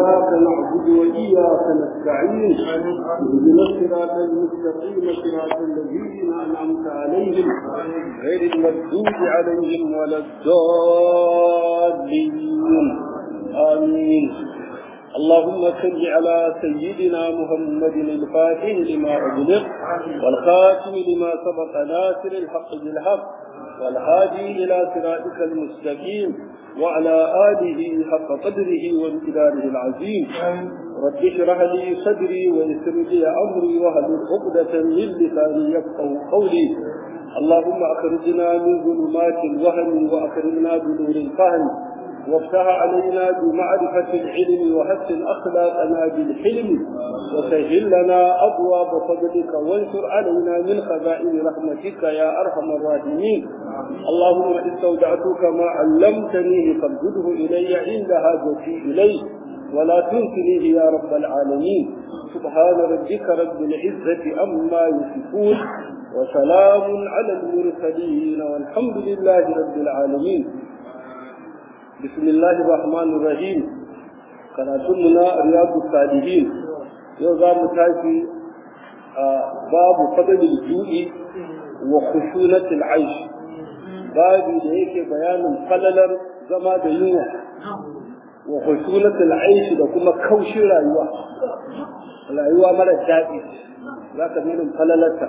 إياك نعبد وإياك نستعين اهدنا الصراط المستقيم صراط الذين أنعمت عليهم غير المغضوب عليهم ولا الضالين آمين اللهم صل على سيدنا محمد الفاتح لما أغلق والخاتم لما سبق ناصر الحق بالحق والهادي إلى صراطك المستقيم وعلى آله حق قدره وامتداره العظيم رب اشرح لي صدري ويسر لي أمري واهل عقدة من لساني يفقه قولي اللهم أخرجنا من ظلمات الوهم وأكرمنا بنور الفهم وافتح علينا بمعرفة العلم وحسن أخلاقنا بالحلم وسهل لنا أبواب فضلك وانشر علينا من خزائن رحمتك يا أرحم الراحمين اللهم استودعتك ما علمتنيه فابدده إلي عند حاجتي إليه ولا تنسنيه يا رب العالمين سبحان ربك رب العزة أما يصفون وسلام على المرسلين والحمد لله رب العالمين بسم الله الرحمن الرحيم كراتمنا رياض الصالحين yau za mu tashi a babu fadalil ju'i wa khushunatil aish babu da yake bayanin falalar zama da yunwa wa khushunatil aish da kuma kaushin rayuwa rayuwa mara daɗi za ka nuna falalarta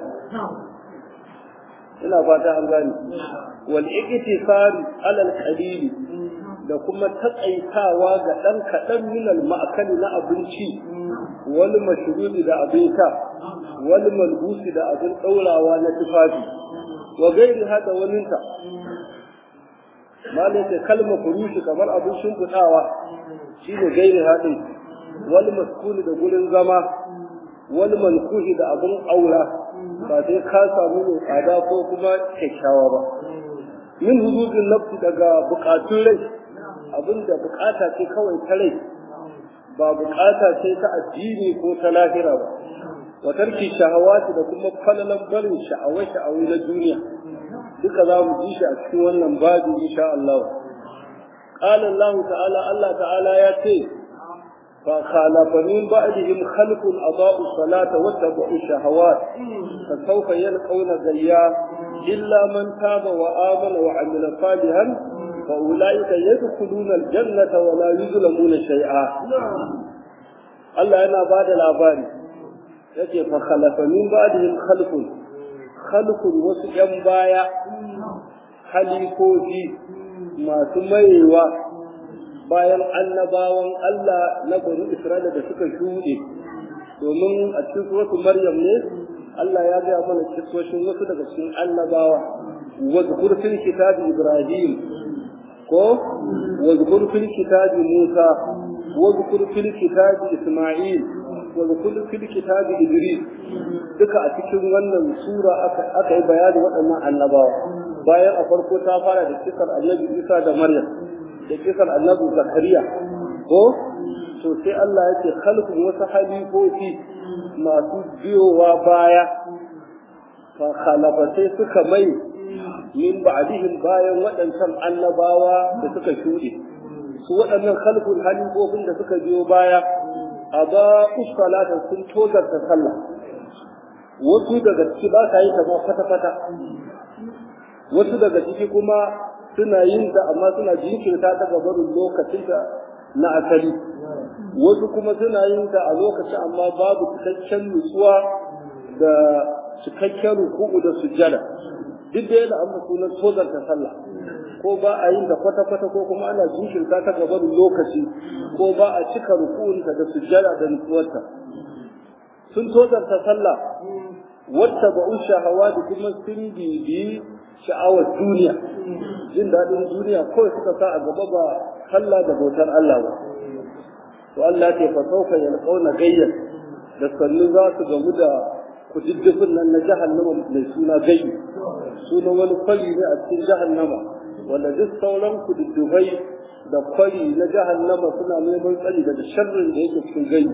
ina fata an gane wal iktisari alal qalili da kuma taƙaitawa ga ɗan kaɗan minal ma'akali na abinci wani mashrubi da abin sha wani malbusi da abin ɗaurawa na tufafi wa gairi hada waninta malai ce kalma furushi kamar abin shimfiɗawa shi ne gairi haɗin wani maskuni da gurin zama wani mankuhi da abin aura ba sai ka samu mai tsada ko kuma kyakkyawa ba min hududin nafsi daga bukatun rai abinda bukata ce kawai ta rai ba bukata ce ta addini ko ta lahira ba wa tarki shahawati da kuma falalan barin sha'awai sha'awai na duniya duka za mu ji shi a cikin wannan babu insha Allah qala Allah ta'ala Allah ta'ala ya ce fa khalafa min ba'dihim khalqun adaa'u salata wa tabu'u shahawat fa sawfa yalqawna gayya illa man taba wa amana wa 'amila salihan فأولئك يدخلون الجنة ولا يظلمون شيئا الله yana ba da labari yake fa khalafa min ba'dihim khalqun khalqun wasu yan baya halikoji masu mayewa bayan annabawan Allah na bani Isra'ila da suka shuɗe domin a cikin suratul Maryam ne Allah ya gaya mana kisoshin wasu daga cikin annabawa wa zkur fil kitabi Ibrahim ko wazkur fil kitabi Musa wazkur fil kitabi Isma'il wazkur fil kitabi Idris duka a cikin wannan sura aka aka yi bayani waɗannan annabawa bayan a farko ta fara da kisar annabi Isa da Maryam da kisar annabi Zakariya ko to sai Allah ya ce khalqun wasu halifofi masu biyowa baya fa khalafa sai suka mai min ba'dihim bayan waɗancan annabawa da suka shuɗe su waɗannan khalqul halifofin da suka biyo baya a ba salata sun tozarta sallah wasu daga ciki ba ka yi ta ma fata-fata wasu daga ciki kuma suna yin ta amma suna jinkirta ta gabarin lokacin ta na asali wasu kuma suna yin ta a lokacin amma babu cikakken nutsuwa da cikakken ruku'u da sujjada duk da yana amma sunan tozarta sallah ko ba a yin da kwata-kwata ko kuma ana jinkirta ta gaban lokaci ko ba a cika rukunta da sujjada da nutsuwarta sun tozarta sallah wata ba'un shahawa da kuma sun bibi sha'awar duniya jin daɗin duniya kawai suka sa a gaba ba sallah da bautar Allah ba to Allah ce fa sauka yalqauna gayyan da sannu za su gamu da kududdufin nan na jahannama mai suna gayyi sunan wani kwari ne a cikin jahannama wanda duk sauran kududdufai da kwari na jahannama suna neman tsari daga sharrin da yake cikin gayyi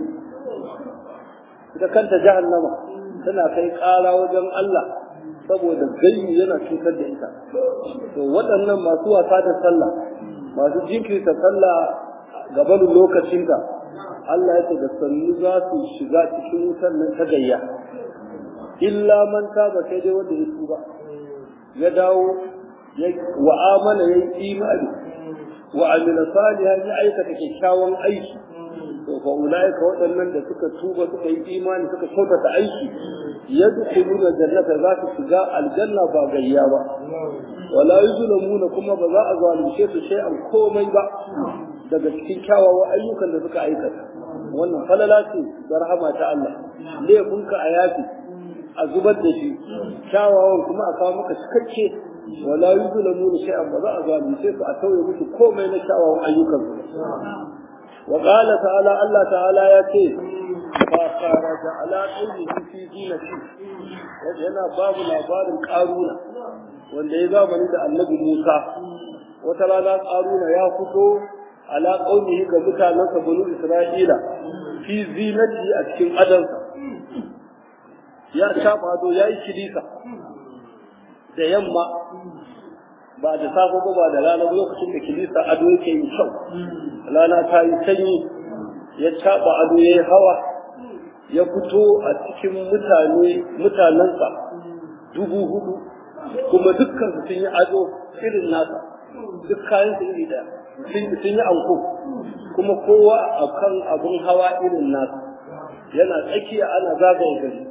ita kanta jahannama tana kai ƙara wajen Allah saboda gayyi yana cutar da ita to waɗannan masu wasa da sallah masu jinkirta sallah gaban lokacinta Allah ya ce da sannu za su shiga cikin wutar nan ta gayya illa man taba sai dai wanda ya tuba ya dawo wa amana ya yi imani wa amila salihan ya aikata kyakkyawan aiki to fa ulaika waɗannan da suka tuba suka yi imani suka kyautata aiki yadkhuluna jannata za su shiga aljanna ba gayya ba wala yuzlamuna kuma ba za a zalunce su shay'an komai ba daga cikin kyawawan ayyukan da suka aikata wannan falala ce da rahama ta Allah laifinka a yafi a zubar da shi kyawawan kuma a kawo maka cikakke wala yuzlamuna shay'an ba za a zalunce su a tauye musu komai na kyawawan ayyukan su wa qala ta'ala Allah ta'ala ya ce fa kharaja ala qawlihi fi zinati yana babu labarin karuna wanda ya zamani da annabi Musa wata rana karuna ya fito ala qawlihi ga mutanensa banu Isra'ila fi zinati a cikin adansa ya shafa ado ya yi kilisa da yamma ba da safe ba ba da rana lokacin da kilisa ado yake yi kyau rana ta yi sanyi ya caɓa ado ya yi hawa ya fito a cikin mutane mutanensa dubu hudu kuma dukkan su sun yi ado irin nasa duk kayan su iri daya sun yi anko kuma kowa a kan abin hawa irin nasa yana tsakiya ana zagaye gari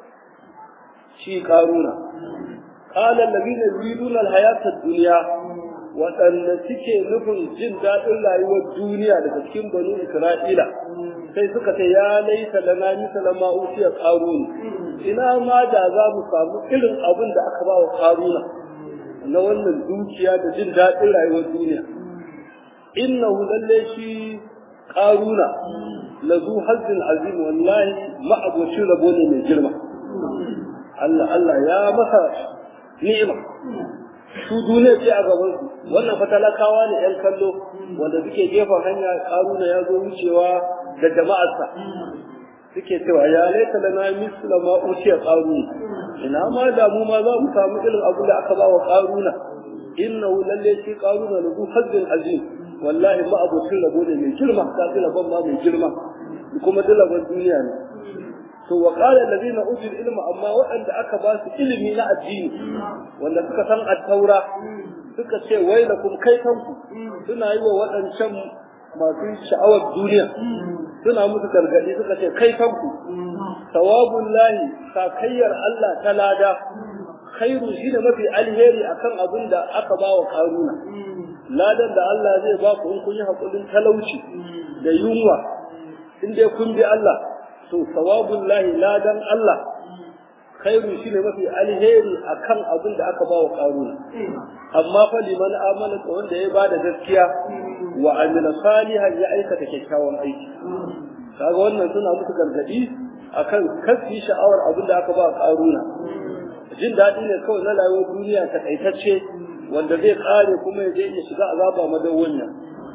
shi karuna qala alladhina yuriduna alhayata ad-dunya waɗanda suke nufin jin daɗin rayuwar duniya daga cikin banu Isra'ila sai suka ce ya laita lana misala ma usiya qarun ina ma da za mu samu irin abin da aka ba wa qaruna na wannan dukiya da jin daɗin rayuwar duniya innahu lalle shi qaruna lazu hazzin azim wallahi ma'abocin rabo ne mai girma Allah Allah ya masa ni'ima su duniya ce a gaban su wannan fa talakawa ne yan kallo wanda suke gefen hanya karuna ya zo wucewa da jama'arsa suke cewa ya laita lana misla ma uciya qaruna ina ma da mu ma za mu samu irin abin da aka ba wa qaruna innahu lalle shi qaruna lahu hazzin azim wallahi ma abokin rabo ne mai girma ka ji rabon ma mai girma kuma dalaban duniya ne to wa qala allazina utul ilma amma waɗanda aka ba su ilimi na addini wanda suka san at-taura suka ce wailakum kaitanku suna yi wa waɗancan masu sha'awar duniya suna musu gargaɗi suka ce kaitanku sawabun lahi sakayyar Allah ta lada khairu shi da mafi alheri akan abin da aka ba wa karuna ladan da Allah zai ba ku in kun yi haƙurin talauci da yunwa in dai kun bi Allah to sawabun lahi ladan Allah khairu shi ne mafi alheri akan abin da aka ba wa karuna amma fa liman amana da wanda ya bada gaskiya wa amila salihan ya aikata kyakkyawan aiki kaga wannan suna musu gargadi akan kasi sha'awar abin da aka ba karuna jin daɗi ne kawai na rayuwar duniya takaitacce wanda zai kare kuma ya je ya shiga azaba madawwanya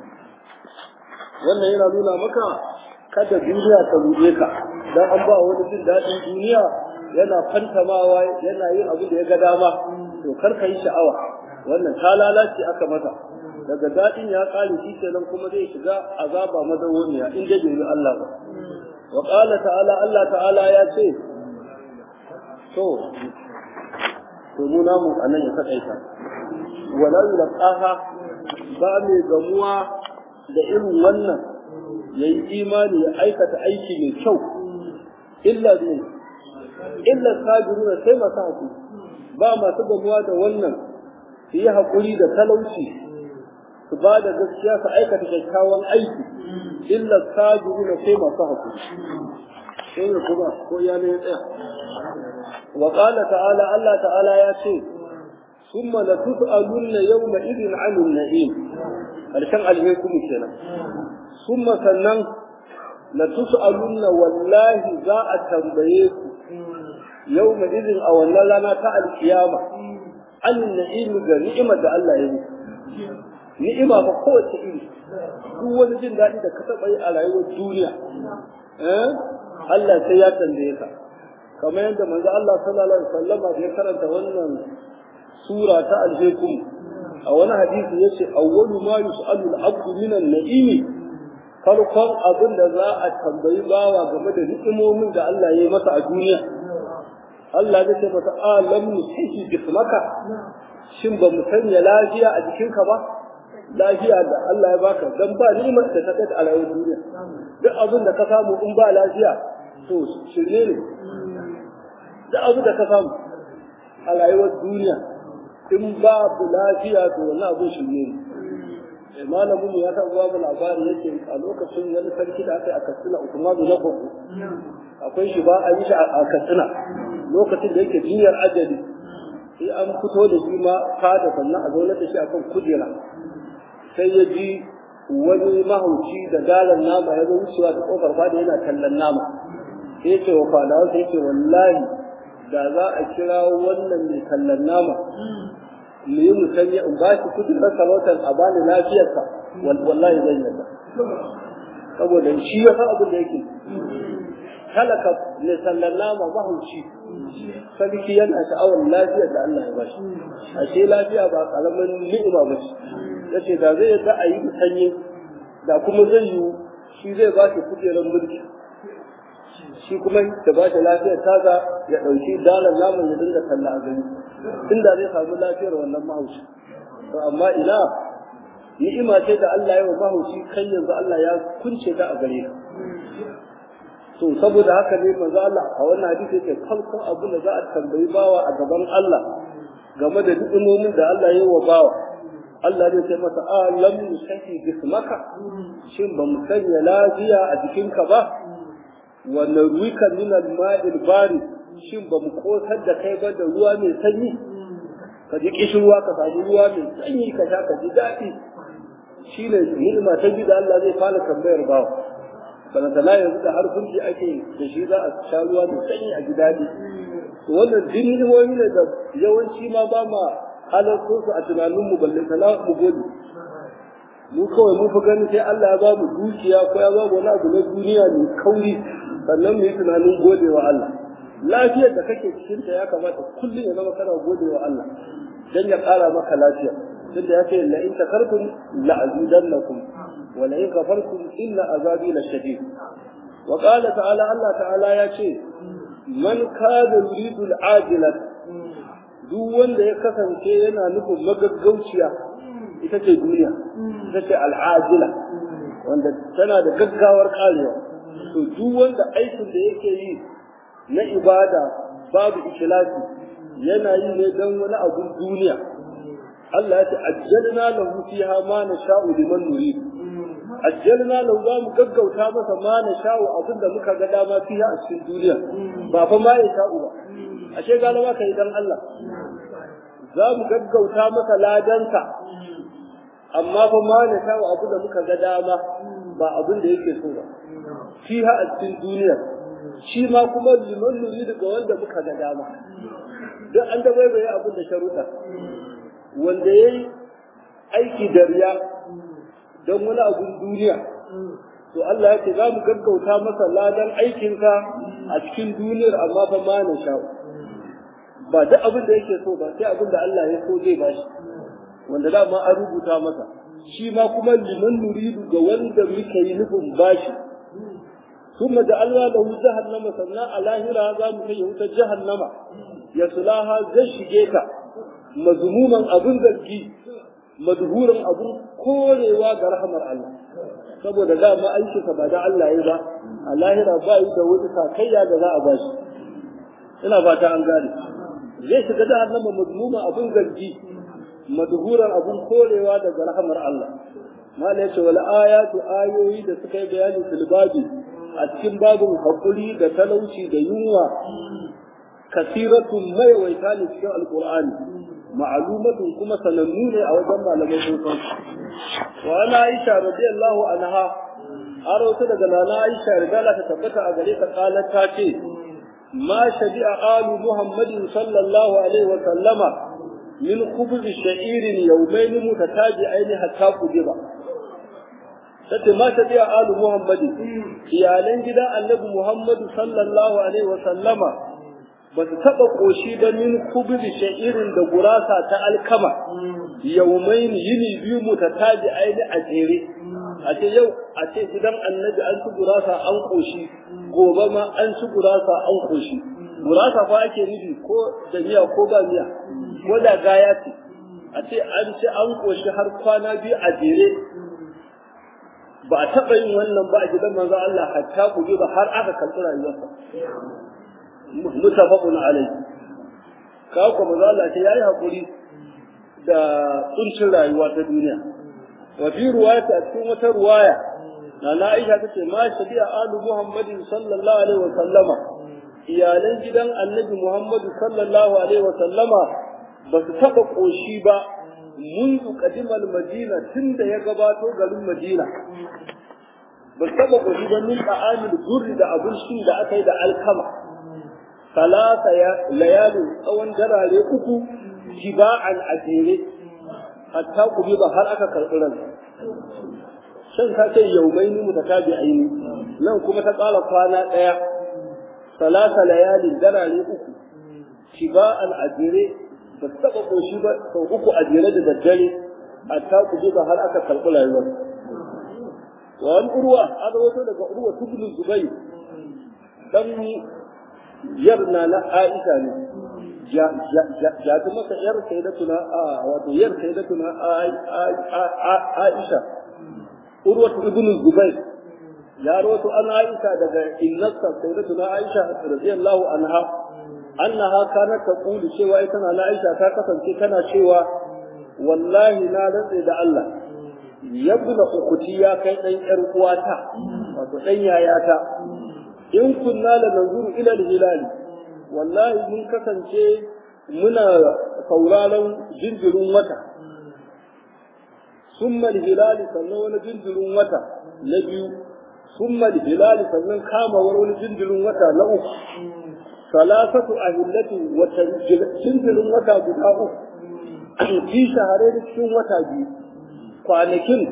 wannan yana nuna maka kada duniya ta ruɗe ka dan an ba wani jin daɗin duniya yana fantamawa yana yin abin da ya ga dama to kar ka yi sha'awa wannan ta lalace aka masa daga daɗin ya ƙare shi kenan kuma zai shiga azaba madawwamiya in dai bai Allah ba wa qala ta'ala Allah ta'ala ya ce to to mu namu anan ya sakaita wala yulqaha ba mai gamuwa da irin wannan yayi imani ya aikata aiki mai kyau illa ne illa sabiruna sai masu haƙuri ba masu gamuwa da wannan su yi haƙuri da talauci su ba da gaskiya su aikata kyakkyawan aiki illa sabiruna sai masu haƙuri sai ne kuma ko ya ne tsaya wa qala ta'ala Allah ta'ala ya ce ثم لتسألن يومئذ عن النعيم karshen alhekumu kenan ثم sannan لتسألن wallahi za a tambaye ku yawma idin a wannan rana ta alkiyama an na'imi ga ni'imar da Allah ya yi ni'ima ba kowace iri duk wani jin daɗi da ka taɓa yi a rayuwar duniya Allah sai ya tambaye ka kamar yadda manzo Allah sallallahu alaihi wasallama da ya karanta wannan sura ta alhekum a wani hadisi yace awwalu ma yus'alu al-abdu min an-na'imi farkon abin da za a tambayi bawa game da ni'imomin da Allah ya yi masa a duniya Allah zai ce masa alam nusihi jismaka shin ba mu sanya lafiya a jikinka ba lafiya da Allah ya baka dan ba ni'imar da ta kai a rayuwar duniya duk abin da ka samu in ba lafiya to shirye ne duk abin da ka samu a rayuwar duniya in babu lafiya to wannan abin shirye ne malamin mu ya san babu labari yake a lokacin wani sarki da aka yi a Katsina Usman na Gogo akwai shi ba a yi shi a Katsina lokacin da yake jinyar ajali sai an fito da shi ma fada sannan a zaune da shi akan kujera sai ya ji wani mahauci da galan nama ya zo wucewa ta kofar fada yana kallon nama sai ce wa fadawa sai ce wallahi da za a kira wannan mai kallon nama mu yi musanya in ba shi kudin sarautar a bani lafiyarsa wallahi zan yarda saboda shi ya san abin da yake talaka ne sallan nama mahauci sarki yana sha'awar lafiyar da Allah ya bashi ashe lafiya ba karamin ni'ima ba ce yace da zai yadda a yi musanye da kuma zai yi shi zai ba shi kujerar mulki shi kuma da ba shi lafiyar taza ya ɗauki dalar naman ya dinga talla a gani inda zai samu lafiyar wannan mahaushi to amma ina ni'ima ce da Allah ya wa mahaushi kan yanzu Allah ya kunce ta a gare ka to saboda haka ne manzo Allah a wannan hadisi yake farkon abu da za a tambayi bawa a gaban Allah game da ni'imomin da Allah ya wa bawa Allah zai ce masa a lam yusahi jismaka shin ba mu sanya lafiya a jikinka ba wa narwika min al-ma'il bari shin ba mu kosar da kai ba da ruwa mai sanyi ka ji kishirwa ka samu ruwa mai sanyi ka sha ka ji daɗi shine ni'ima ta ji da Allah zai fara tambayar bawa balantana yanzu da har kunci ake da shi za a sha ruwa mai sanyi a ji daɗi to wannan duk ni'imomi ne da yawanci ma ba ma halarto su a tunaninmu balle sana mu gode mu kawai mun fi ganin sai Allah ya ba mu dukiya ko ya ba mu wani abu na duniya mai kauri sannan mu yi tunanin gode wa Allah lafiyar da kake cikin ta ya kamata kullum ya zama kana gode wa Allah dan ya ƙara maka lafiya tunda ya ce la in takartum la azidannakum wa la in kafartum inna azabi la shadid wa qala ta'ala Allah ta'ala ya ce man kana yuridu al-ajilat duk wanda ya kasance yana nufin magaggauciya ita ce duniya ita ce al'ajila wanda tana da gaggawar karewa to duk wanda aikin da yake yi na ibada babu ikhlasi yana yi ne don wani abun duniya Allah ya ce ajjalna lahu fiha ma nasha'u liman nurid ajjalna lahu za mu gaggauta masa ma nasha'u abin da muka ga dama fiha a cikin duniya ba fa ma ya sha'u ba ashe galama kai dan Allah za mu gaggauta masa ladanka amma fa ma na kawo abu da muka ga dama ba abin da yake so ba shi ha a cikin duniya shi ma kuma liman nuri daga wanda muka ga dama duk an da bai abin da sharuɗa wanda ya yi aiki da riya don wani abin duniya to Allah ya ce za mu gaggauta masa ladan aikinka a cikin duniyar amma fa ma na sha'u ba duk abin da yake so ba sai abin da Allah ya so zai bashi wanda dama an rubuta masa shi ma kuma liman nuridu ga wanda muke yi nufin bashi ثم جعلنا له جهنم سنة الاهرة ذا مكي wutar jahannama ya sulaha zai shige ta mazmuman abun zargi madhuran abun korewa ga rahmar Allah saboda dama aikinsa ba da Allah ya ba a lahira ba yi da wani sakayya da za a bashi ina fata an gane zai shiga jahannama mazmuma abun zargi madhuran abun korewa daga rahmar Allah mala yace wal ayatu ayoyi da suka yi bayani fil babi a cikin babin hakuri da talauci da yunwa kasiratun maiwaita ne cikin alqur'ani ma'lumatun kuma sanannu ne a wajen malamai sosan wa ana aisha radiyallahu anha arauta daga nana aisha rigala ta tabbata a gare ta kalar ta ce ما شبع آل محمد صلى الله عليه وسلم من خبز شعير يومين متتابعين حتى قدر tace ma ta biya alu muhammadi iyalan gidan annabi muhammadu sallallahu alaihi wa sallama ba su taɓa ƙoshi ba min kubri sha'irin da gurasa ta alkama yaumain yini biyu mu ta taji aini a jere a ce yau a ce gidan annabi an ci gurasa an koshi gobe ma an ci gurasa an koshi gurasa fa ake nufi ko da miya ko ba miya ko da gaya ce a ce an ci an koshi har kwana biyu a jere ba a taɓa yin wannan ba a gidan manzo Allah hatta ku ba har aka karɓi rayuwarsa mutafaqun alayhi ka ko manzo Allah ce yayi hakuri da kuncin rayuwa ta duniya wa fi ruwayati a cikin wata ruwaya na Aisha tace ma shabi'a alu Muhammadin sallallahu alaihi wa sallama iyalan gidan Annabi Muhammadu sallallahu alaihi wa sallama ba su taɓa ƙoshi ba منذ قدم المدينة تند يقباتو قالوا المدينة بالسبب وجد من طعام الجر دا أبن شين دا أكي دا الكما ثلاثة ليال أو انجرى لأكو جباعا أجيري حتى قبيض هل أكا كالقلن shan ka ce yaumaini mutatabi'aini nan kuma ta ƙara kwana ɗaya salasa layalin darare uku shiba'an ajire ba su taɓa ƙoshi ba sau uku a jere da daddare a ta kuje ba har aka karɓi rayuwar. Wani urwa an rawato daga urwa tubulun zubai dan yarna na Aisha ne. Ja ta masa yar sayyidatuna a wato yar sayyidatuna Aisha. Urwa ibn Zubair ya rawato an Aisha daga innasa sayyidatuna Aisha radiyallahu anha annaha kanat taqulu cewa ita na Aisha ta kasance tana cewa wallahi na rantse da Allah yabna ukuti ya kai dan yar uwata wato dan yayata in kunna la nanzuru ila al-hilal wallahi mun kasance muna sauraron jinjirin wata summa al-hilal sannan wani jinjirin wata na biyu summa al-hilal sannan kamawar wani jinjirin wata na uku salasatu ahillati wata jinjirin wata guda uku fi shahare da cikin wata biyu kwanakin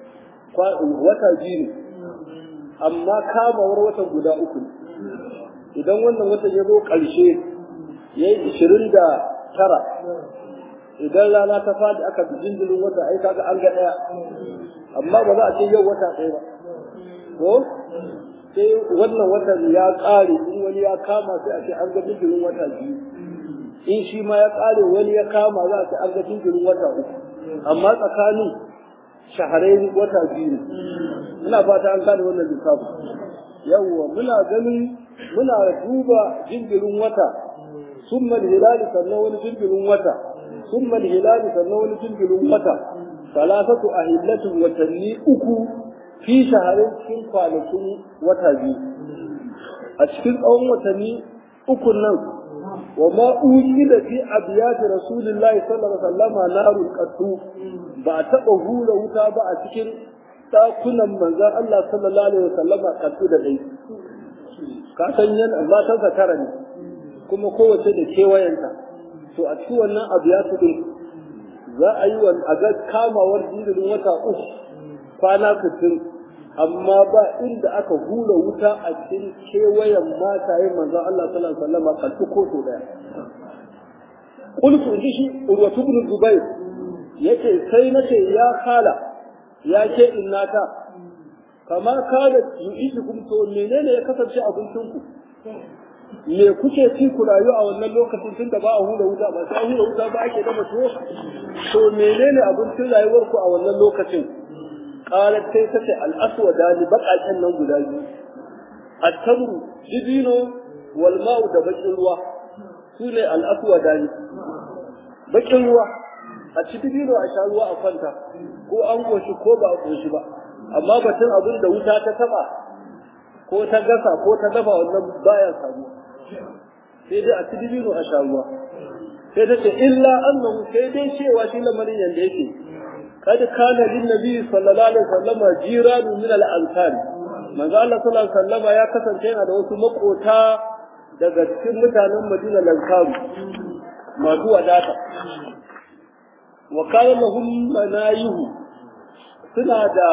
wata biyu ne amma kamawar wata guda uku idan wannan wata ya zo ƙarshe ya yi ishirin da tara idan rana ta fadi aka fi jinjirin wata ai kaga an ga ɗaya amma ba za a ce yau wata ɗaya ba ko sai wannan watan ya ƙare in wani ya kama sai a ce an ga jinjirin wata biyu in shi ma ya ƙare wani ya kama za a ce an ga jinjirin wata uku amma tsakanin shaharai wata biyu ina fata an gane wannan lissafi yawwa muna ganin muna duba jinjirin wata summa hilali sannan wani jinjirin wata summa hilali sannan wani jinjirin wata salasatu ahillatin watanni uku fi shaharin cikin kwanakin wata biyu a cikin tsawon watanni uku nan wa ma da fi abiyati rasulillahi sallallahu alaihi wasallam narul qattu ba a taɓa hura wuta ba a cikin ɗakunan manzon Allah sallallahu alaihi wasallama qattu da dai ka san yan matansa tara ne kuma kowace da kewayenta to a cikin wannan abiyatu din za a yi wa a ga kamawar jinjirin wata uku kwana sittin amma ba inda aka hura wuta a cikin kewayen mataye manzo Allah sallallahu alaihi wasallam kaltu ko so daya qultu inji shi urwatu ibn zubair yace sai nace ya kala ya ce innata kama kada yu'ishukum to menene ya kasance abincin ku me kuke ci ku rayu a wannan lokacin tunda ba a hura wuta ba sai a hura wuta ba ake dafa tuwo to menene abincin rayuwar ku a wannan lokacin qalat sai tace al-aswada li baqaqan nan guda biyu at-tamru dibino wal ma'u da bakin ruwa sune al-aswada ne bakin ruwa a ci dibino a sha ruwa a kwanta ko an goshi ko ba a goshi ba amma batun abin da wuta ta taba ko ta gasa ko ta dafa wannan baya samu sai dai a ci dibino a sha ruwa sai ta ce illa annahu sai dai cewa shi lamarin yanda yake kad kana lin nabi sallallahu alaihi wasallam jiranu min al ansar manzo Allah sallallahu alaihi wasallam ya kasance yana da wasu makota daga cikin mutanen Madina lankaru masu wadata wa kana lahum manayihu suna da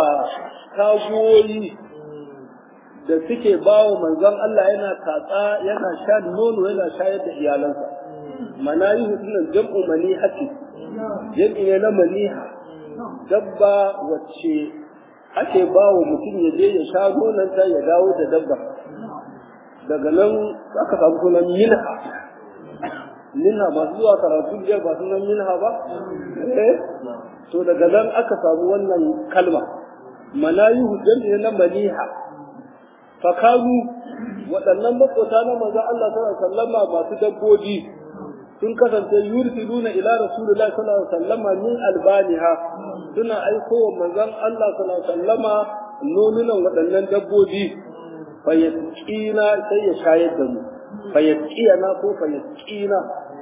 tagoyi da suke bawa manzon Allah yana tatsa yana sha nono yana shayar da iyalansa manayihu sunan jam'u manihati jam'i ne na maniha dabba wacce ake ba wa mutum ya je ya sha nonanta ya dawo da dabba daga nan aka samu sunan minha minha masu zuwa karatu biyar ba sunan minha ba eh to daga nan aka samu wannan kalma manayihu jami'a na maliha fakaru waɗannan makota na manzon Allah sallallahu alaihi wasallama masu dabbobi sun kasance yursiluna ila rasulillahi sallallahu alaihi wasallama min albaniha suna aiko wa manzon Allah sallallahu alaihi wasallama nonunan waɗannan dabbobi fayyakina sai ya shayar da mu fayyakina ko fayyakina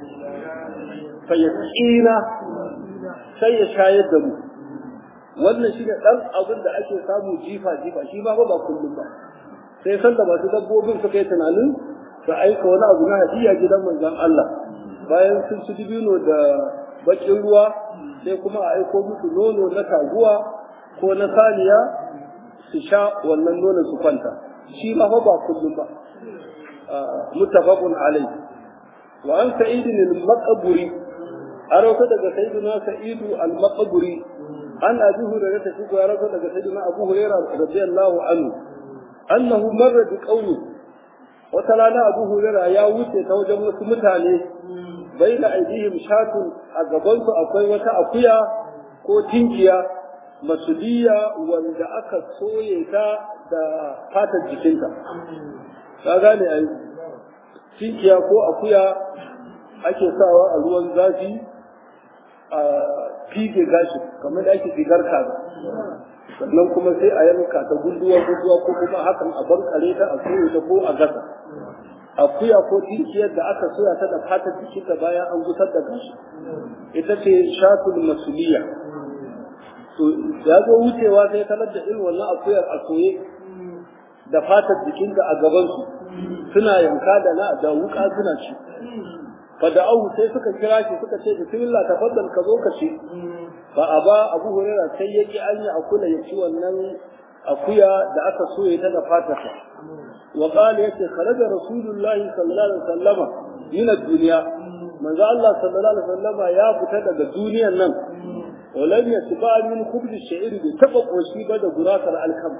fayyakina sai ya shayar da mu wannan shi ne ɗan abin da ake samu jifa jifa shi ba ba kullum ba sai san da masu dabbobin suka yi tunanin su aika wani abu na hadiya gidan manzon Allah bayan sun ci dibino da bakin ruwa sai kuma a aiko musu nono na taguwa ko na saniya su sha wannan nonon su kwanta shi ma fa ba kullum ba muttafaqun alai wa an sa'id al-maqburi arauta daga sayyidina sa'id al-maqburi an abi hurairah ta shigo arauta daga sayyidina abu hurairah radiyallahu anhu annahu marra bi qawmi wata rana abu hurairah ya wuce ta wajen wasu mutane baina aidihim shatun a gabansu akwai wata akuya ko tinkiya masuliya wanda aka soye ta da fatar jikinta ka gane ai tinkiya ko akuya ake sawa a ruwan zafi a fige gashi kamar da ake figar kaza sannan kuma sai a yanka ta gunduwa gunduwa ko kuma hakan a bankare ta a soye ta ko a gasa akuya ko tinkiyar da aka soya ta da fatar jikinta bayan an gusar da gashi ita ce shatul masuliya to ya zo wucewa sai talar da irin wannan akuyar a soye da fatar jikinta a gabansu suna yanka da na da wuka suna ci fada'ahu sai suka kira shi suka ce bismillah tafaddal ka zo ka ci fa aba abu hurairah sai yaki an yi akula ya ci wannan akuya da aka soye ta da fatarsa wa qala yace kharaja rasulullahi sallallahu alaihi wasallama min ad-dunya manzo Allah sallallahu alaihi wasallama ya fita daga duniyar nan ولم يتبع من خبز الشعير بتبقى قوشي بدا غراسر الكم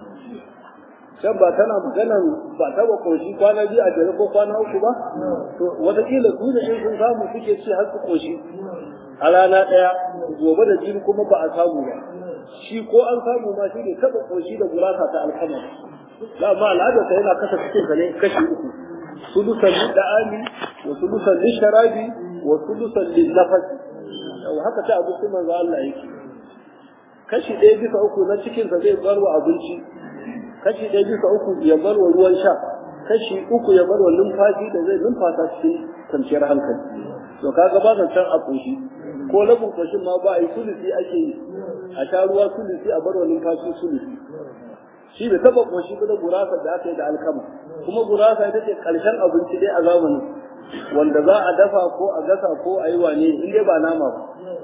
can ba tana maganan ba taba koshi kwana biyu a jere ko kwana uku ba to wataƙila su da in sun samu suke ci har su koshi a rana ɗaya gobe da jini kuma ba a samu ba shi ko an samu ma shi ne taba koshi da gurasa ta alkama la ma al'ada ta yana kasa cikin ka ne kashi uku sulusan lid'ami wa sulusan lisharabi wa sulusan linnafasi yau haka ta abinci manzo Allah yake kashi ɗaya bisa uku na cikinsa zai bar wa abinci kashi ɗaya bisa uku ya bar wa ruwan sha kashi uku ya bar wa numfashi da zai numfasa cikin kwanciyar hankali to kaga ba can a ƙoshi ko labin ƙoshin ma ba a yi sulusi ake yi a sha ruwa sulusi a bar wa numfashi sulusi shi bai taɓa ƙoshi ba da gurasa da aka yi da alkama kuma gurasa ita ce ƙarshen abinci dai a zamanin wanda za a dafa ko a gasa ko a yi wane in dai ba nama ba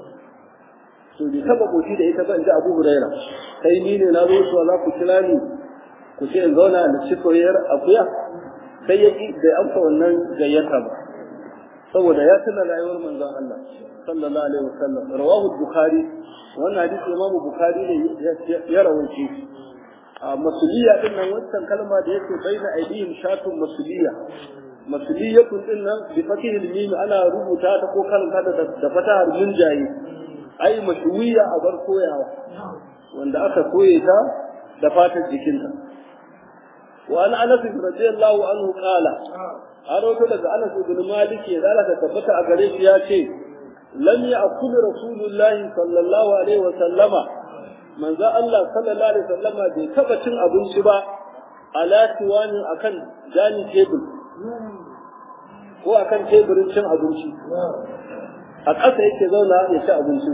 to bai taba koshi da ita ba in ji abu huraira kai ni ne na zo su za ku kira ni ku ce in zauna da ci soyayyar akuya sai ya ki bai amsa wannan gayyata ba saboda ya tuna rayuwar manzon Allah sallallahu alaihi wasallam rawahu bukhari wannan hadisi imam bukhari ne ya rawaice a masuliya din nan wancan kalma da yake baina aidihim shatun masuliya masuliyatun din nan bi fatihil mim ana rubuta ta ko karanta da da fatahar munjayi ai mashwiya a bar koyawa wanda aka koye ta da fatar jikinta wa an anas radiyallahu anhu qala aroto daga anas ibn malik ya zalaka tabbata a gare shi ya ce lam ya'kul rasulullahi sallallahu alaihi wa sallama manzo Allah sallallahu alaihi wa sallama bai taba cin abinci ba ala tiwani akan jani tebul ko a kan teburin cin abinci a ƙasa yake zauna ya ci abinci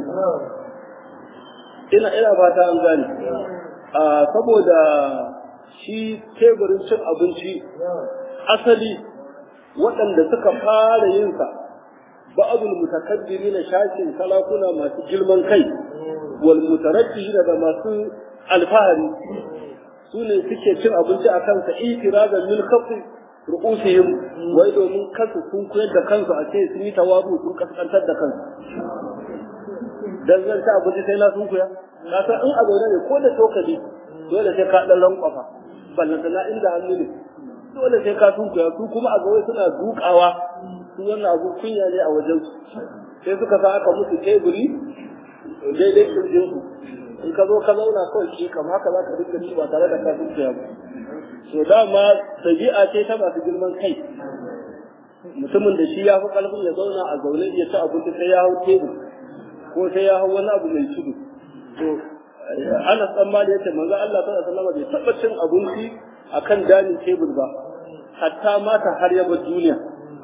ina ina fata an gane saboda shi teburin cin abinci asali waɗanda suka fara yin sa ba'adul mutakabbiri na shashin salakuna masu girman kai wal mutaraddi da masu alfahari su ne suke cin abinci a kansa itirazan min kafin ru'usihim wai domin kansu sun koyar da kansu a ce sun yi tawabu sun kaskantar da kansu dan zan ta abinci sai na sun koya ka san in a zaune ne ko da tokali dole sai ka dan rankwafa ballantana inda hannu ne dole sai ka tunkuya su kuma a gawai suna dukawa su wannan abu kunya ne a wajen su sai suka sa aka musu teburi daidai kirjin su in ka zo ka zauna kawai shi kam haka za ka dinga ci ba tare da ka tunkuya ba to dama ɗabi'a ce ta masu girman kai mutumin da shi ya fi ƙarfin ya zauna a zaune ya ci abinci sai ya hau tebur ko sai ya hau wani abu mai tudu to ana tsammani yace manzo Allah sallallahu alaihi wasallam bai taba cin abinci akan danin tebur ba hatta mata har ya bar duniya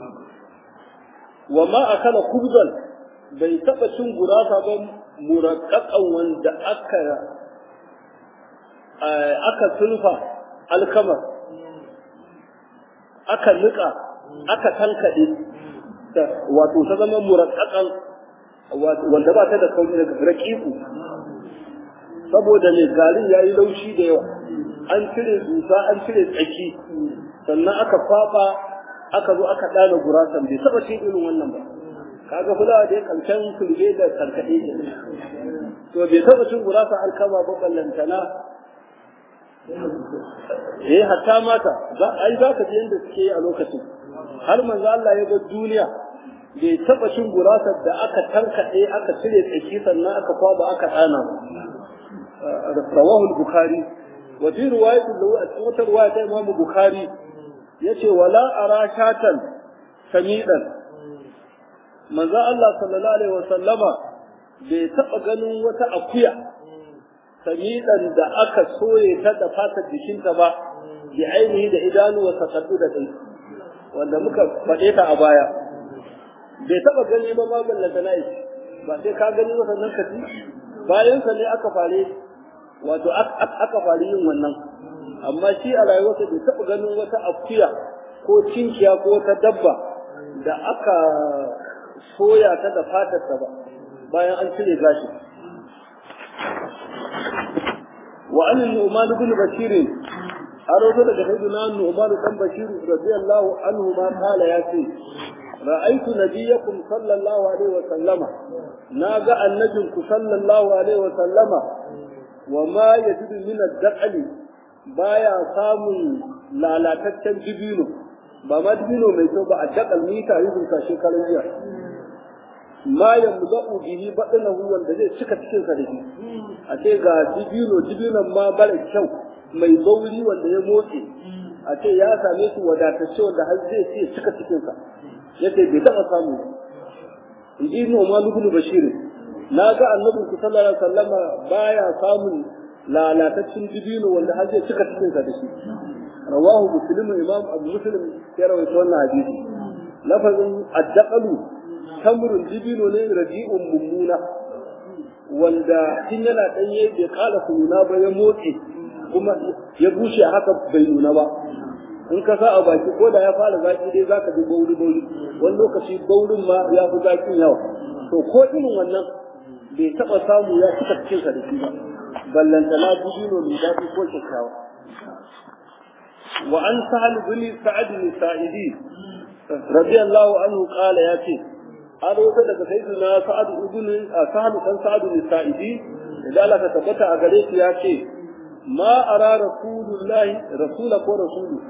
wa ma akala kubzan bai taba cin gurasa ba muraqqaqan wanda aka aka sulfa alkama aka nika aka tankade wato ta zama muraqqaqan wanda ba ta da kauri daga raqiqu saboda ne garin ya yi laushi da yawa an cire dusa an cire tsaki sannan aka fafa aka zo aka dana gurasan bai saba cin irin wannan ba kaga fulawa da ya karshen kulbe da karkade ne to bai saba cin gurasa alkama ba ballantana eh hatta mata za ai za ka ji yanda suke yi a lokacin har manzo Allah ya bar duniya bai taba cin gurasar da aka tankade aka cire tsaki sannan aka kwaba aka dana ba rawahu al-bukhari wa fi riwayat lahu a cikin wata riwaya ta Imam Bukhari yace wala ara shatan samidan manzo Allah sallallahu alaihi wa sallama bai taba ganin wata akuya samidan da aka soye ta da fatar jikinta ba bi ainihi da idanu wa sakaddu da dai wanda muka faɗe ta a baya bai taba gani ba ma ballanta na ba sai ka gani ba sannan ka ci bayan sa ne aka fare wato aka fari yin wannan amma shi a rayuwarsa bai taɓa ganin wata akuya ko cinkiya ko wata dabba da aka soya ta da fatarsa ba bayan an cire gashi wa an nu'man ibn bashir an rawaito daga sayyidina nu'man dan bashir radiyallahu anhu ma qala ya ce ra'aytu nabiyyakum sallallahu alaihi wa sallama naga annabinku sallallahu alaihi wa sallama wa ma yajidu min ad-daqali baya samun lalataccen dibino ba ma dibino mai kyau ba a dakal mita yin ka shekarun jiya ma yamza'u bihi badanahu wanda zai cika cikin sa da shi a ce ga dibino dibinon ma bara kyau mai bauri wanda ya motsi a ce ya same su wadatacce wanda har zai ce cika cikin sa yace bai taba samu in ji Nu'man ibn Bashir na ga annabi sallallahu alaihi wasallama baya samun lalataccen dibino wanda har zai cika cikin sa da shi rawahu muslim imam abu muslim ya rawaito wannan hadisi lafazin addaqalu tamrun dibino ne raji'un mummuna wanda tun yana danye bai kala nuna ba ya motsi kuma ya bushe haka bai nuna ba in ka sa a baki ko da ya fara zaki dai zaka ji bauri bauri wani lokaci baurin ma ya fi zakin yawa to ko irin wannan bai taɓa samu ya cika cikin sa da shi ba ballantana dubino mai daɗi ko kyakkyawa wa an sahal bin sa'ad bin sa'idi radiyallahu anhu qala ya ce an rawaita daga sayyidina sa'ad ibn sahal kan sa'ad bin sa'idi da Allah ta tabbata a gare shi ya ce ma ara rasulullahi rasula ko rasulu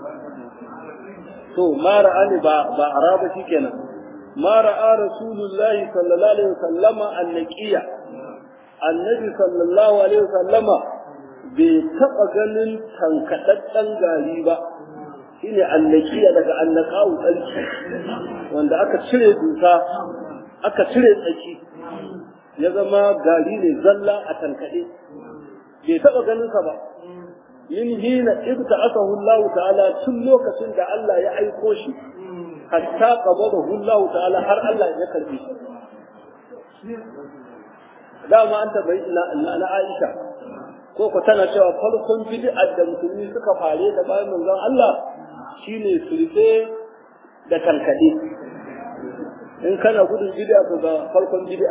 to ma ra'ani ba ba araba shikenan ما رأى رسول الله صلى الله عليه وسلم النقية النبي صلى الله عليه وسلم bai taɓa ganin tankaɗaɗɗen gari ba shine annakiya daga annakawu tsarki wanda aka cire dusa aka cire tsaki ya zama gari ne zalla a tankaɗe bai taɓa ganin sa ba min hina ibta asahu Allah ta'ala tun lokacin da Allah ya aiko shi hatta qabadahu Allah ta'ala har Allah ya karbe shi dama an tabbai na Aisha ko ko tana cewa farkon bid'a da musulmi suka fare da bayan manzon Allah shine sulfe da kankade in kana gudun bid'a ko ga farkon bid'a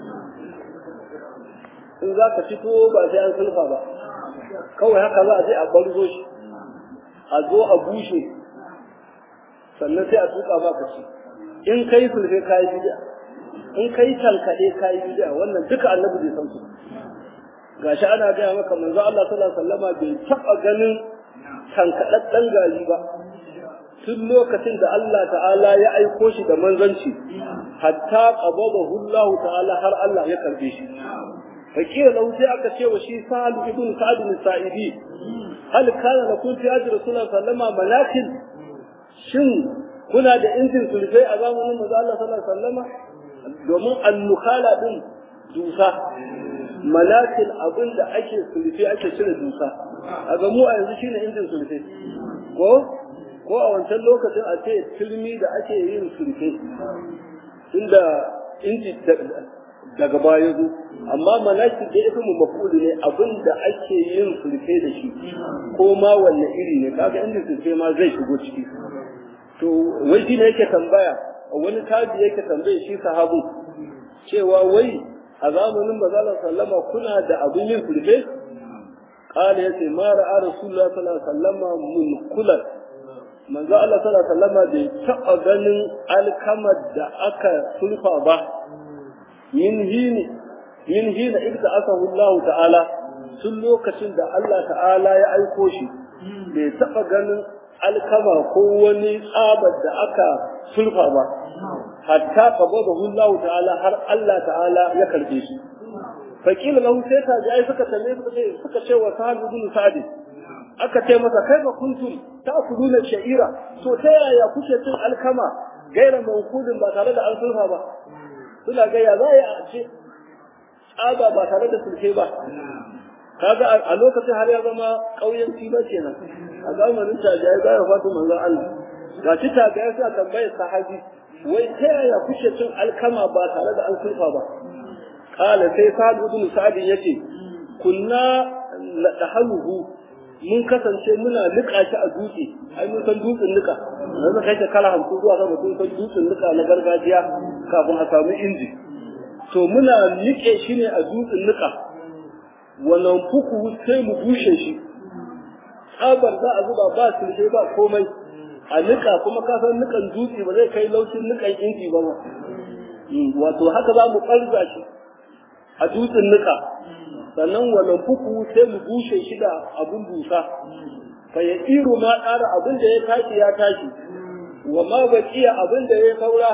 in za ka fito ba sai an sulfa ba kawai haka za a je a barzo shi a zo a bushe sannan sai a tuka ba ka ci in kai sulfe kayi bid'a in kai talkade kayi bid'a wannan duka annabi bai san su gashi ana gaya maka manzo Allah sallallahu alaihi wasallama bai taba ganin tankadaddan gari ba tun lokacin da Allah ta'ala ya aiko shi da manzanci hatta qabadahu Allah ta'ala har Allah ya karbe shi fakira lahu sai aka ce wa shi Sa'ad ibn Sa'd bin Sa'idi hal kana lakum fi ajri Rasulullah sallama malakin shin kuna da injin sulfai a zamanin manzo Allah sallallahu alaihi wasallama domin annukala din dusa malakin abin da ake sulfe ake cire dusa a ga mu a yanzu shine injin sulfe ko ko a wancan lokacin a ce turmi da ake yin sulfe inda inji daga baya zo amma malaki da ita mu mafulu ne abin da ake yin sulfe da shi ko ma wanne iri ne kaga injin sulfe ma zai shigo ciki to wai shi ne yake tambaya wani tabi yake tambaye shi sahabu cewa wai a zamanin manzala sallama kuna da abin yin sulfe qala yace ma ra'a rasulullah sallallahu alaihi wasallama munkulan manzo Allah sallallahu alaihi wasallama bai taɓa ganin alkamar da aka sulfa ba min hini min hina ibta asahu Allah ta'ala tun lokacin da Allah ta'ala ya aiko shi bai taɓa ganin alkama ko wani tsabar da aka sulfa ba hatta qabadahu Allah ta'ala har Allah ta'ala ya karbe shi fakila lahu sai ta ji ai suka tambaye suka ce suka ce wa sahal ibn sa'd aka ce masa kai ba kuntum ta'kuluna sha'ira to ta yaya kuke cin alkama gaira mankudin ba tare da an sulfa ba suna ga ya za a ce tsaba ba tare da sulfe ba kaga a lokacin har ya zama ƙauyenci ba kenan a zamanin tajiyar za ya fatu manzon Allah ga shi tajiyar sa tambayar sahabi wai ta yaya kuke cin alkama ba tare da an sulfa ba kala sai sa'ad ibn sa'ad yace kunna nadahaluhu mun kasance muna nika shi a dutse ai mun san dutsen nika na zaka kai kala hamsin zuwa sama sun san dutsen nika na gargajiya kafin a samu inji to muna nike shi ne a dutsen nika wannan fuku sai mu bushe shi tsabar za a zuba ba sulhe ba komai a nika kuma ka san nikan dutse ba zai kai laucin nikan inji ba ma wato haka za mu ɓarza shi a dutsen nika sannan wannan fuku sai mu bushe shi da abun busa fa ya iru ma ƙara abin da ya tashi ya tashi wa ma baqiya abin da ya saura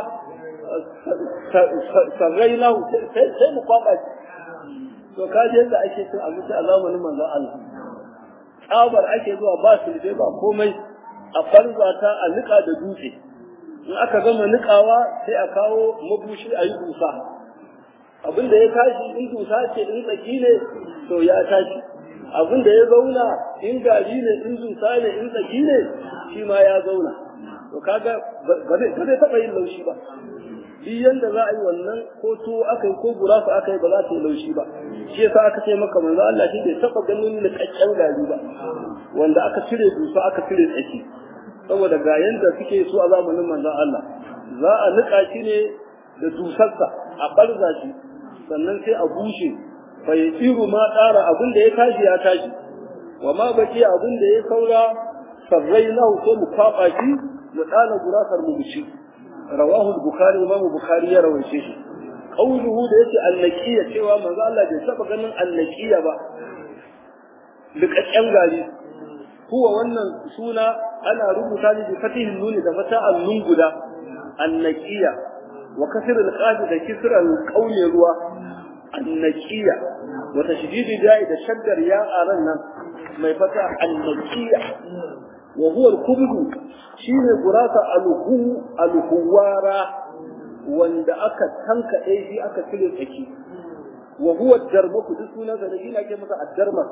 sarrai lahu sai mu kwaba shi to ka je yadda ake cin abinci a zamanin manzon Allah tsabar ake zuwa ba su ba komai a farza ta a nika da dutse in aka gama nikawa sai a kawo mabushi a yi dusa abin da ya tashi in dusa ce in tsaki ne to ya tashi abin da ya zauna in gari ne in dusa ne in tsaki ne shi ma ya zauna to kaga ba zai taɓa yin laushi ba duk yanda za a yi wannan ko tuwo aka yi ko gurasa aka yi ba za ta yi laushi ba shi yasa aka ce maka manzo Allah shi bai taɓa ganin niƙaƙƙen gari ba wanda aka cire dusa aka cire tsaki saboda ga yanda suke so a zamanin manzon Allah za a niƙa shi ne da dusarsa a ɓarza shi sannan sai a bushe fa ya tsiru ma ƙara abin da ya tashi ya tashi wa ma baki abin da ya saura sarrai na sai mu kwaɓa shi mu ɗana gurasar mu ci rawahu bukhari imamu bukhari ya rawaice shi qauluhu da yace annaqiya cewa manzo Allah bai saba ganin annaqiya ba liƙaƙƙen gari huwa wannan suna ana rubuta shi bi fatihin nuni da fata annun guda annaqiya wa kasr al-qaf da kisr al-qawl ruwa annaqiya wa tashdid da'i da shaddar ya aran nan mai fata annaqiya wa huwa al-kubdu shine gurasa al-hu al-huwara wanda aka tanka shi aka cire tsaki wa huwa ad-darmaku duk sunan da shi ake masa ad-darmak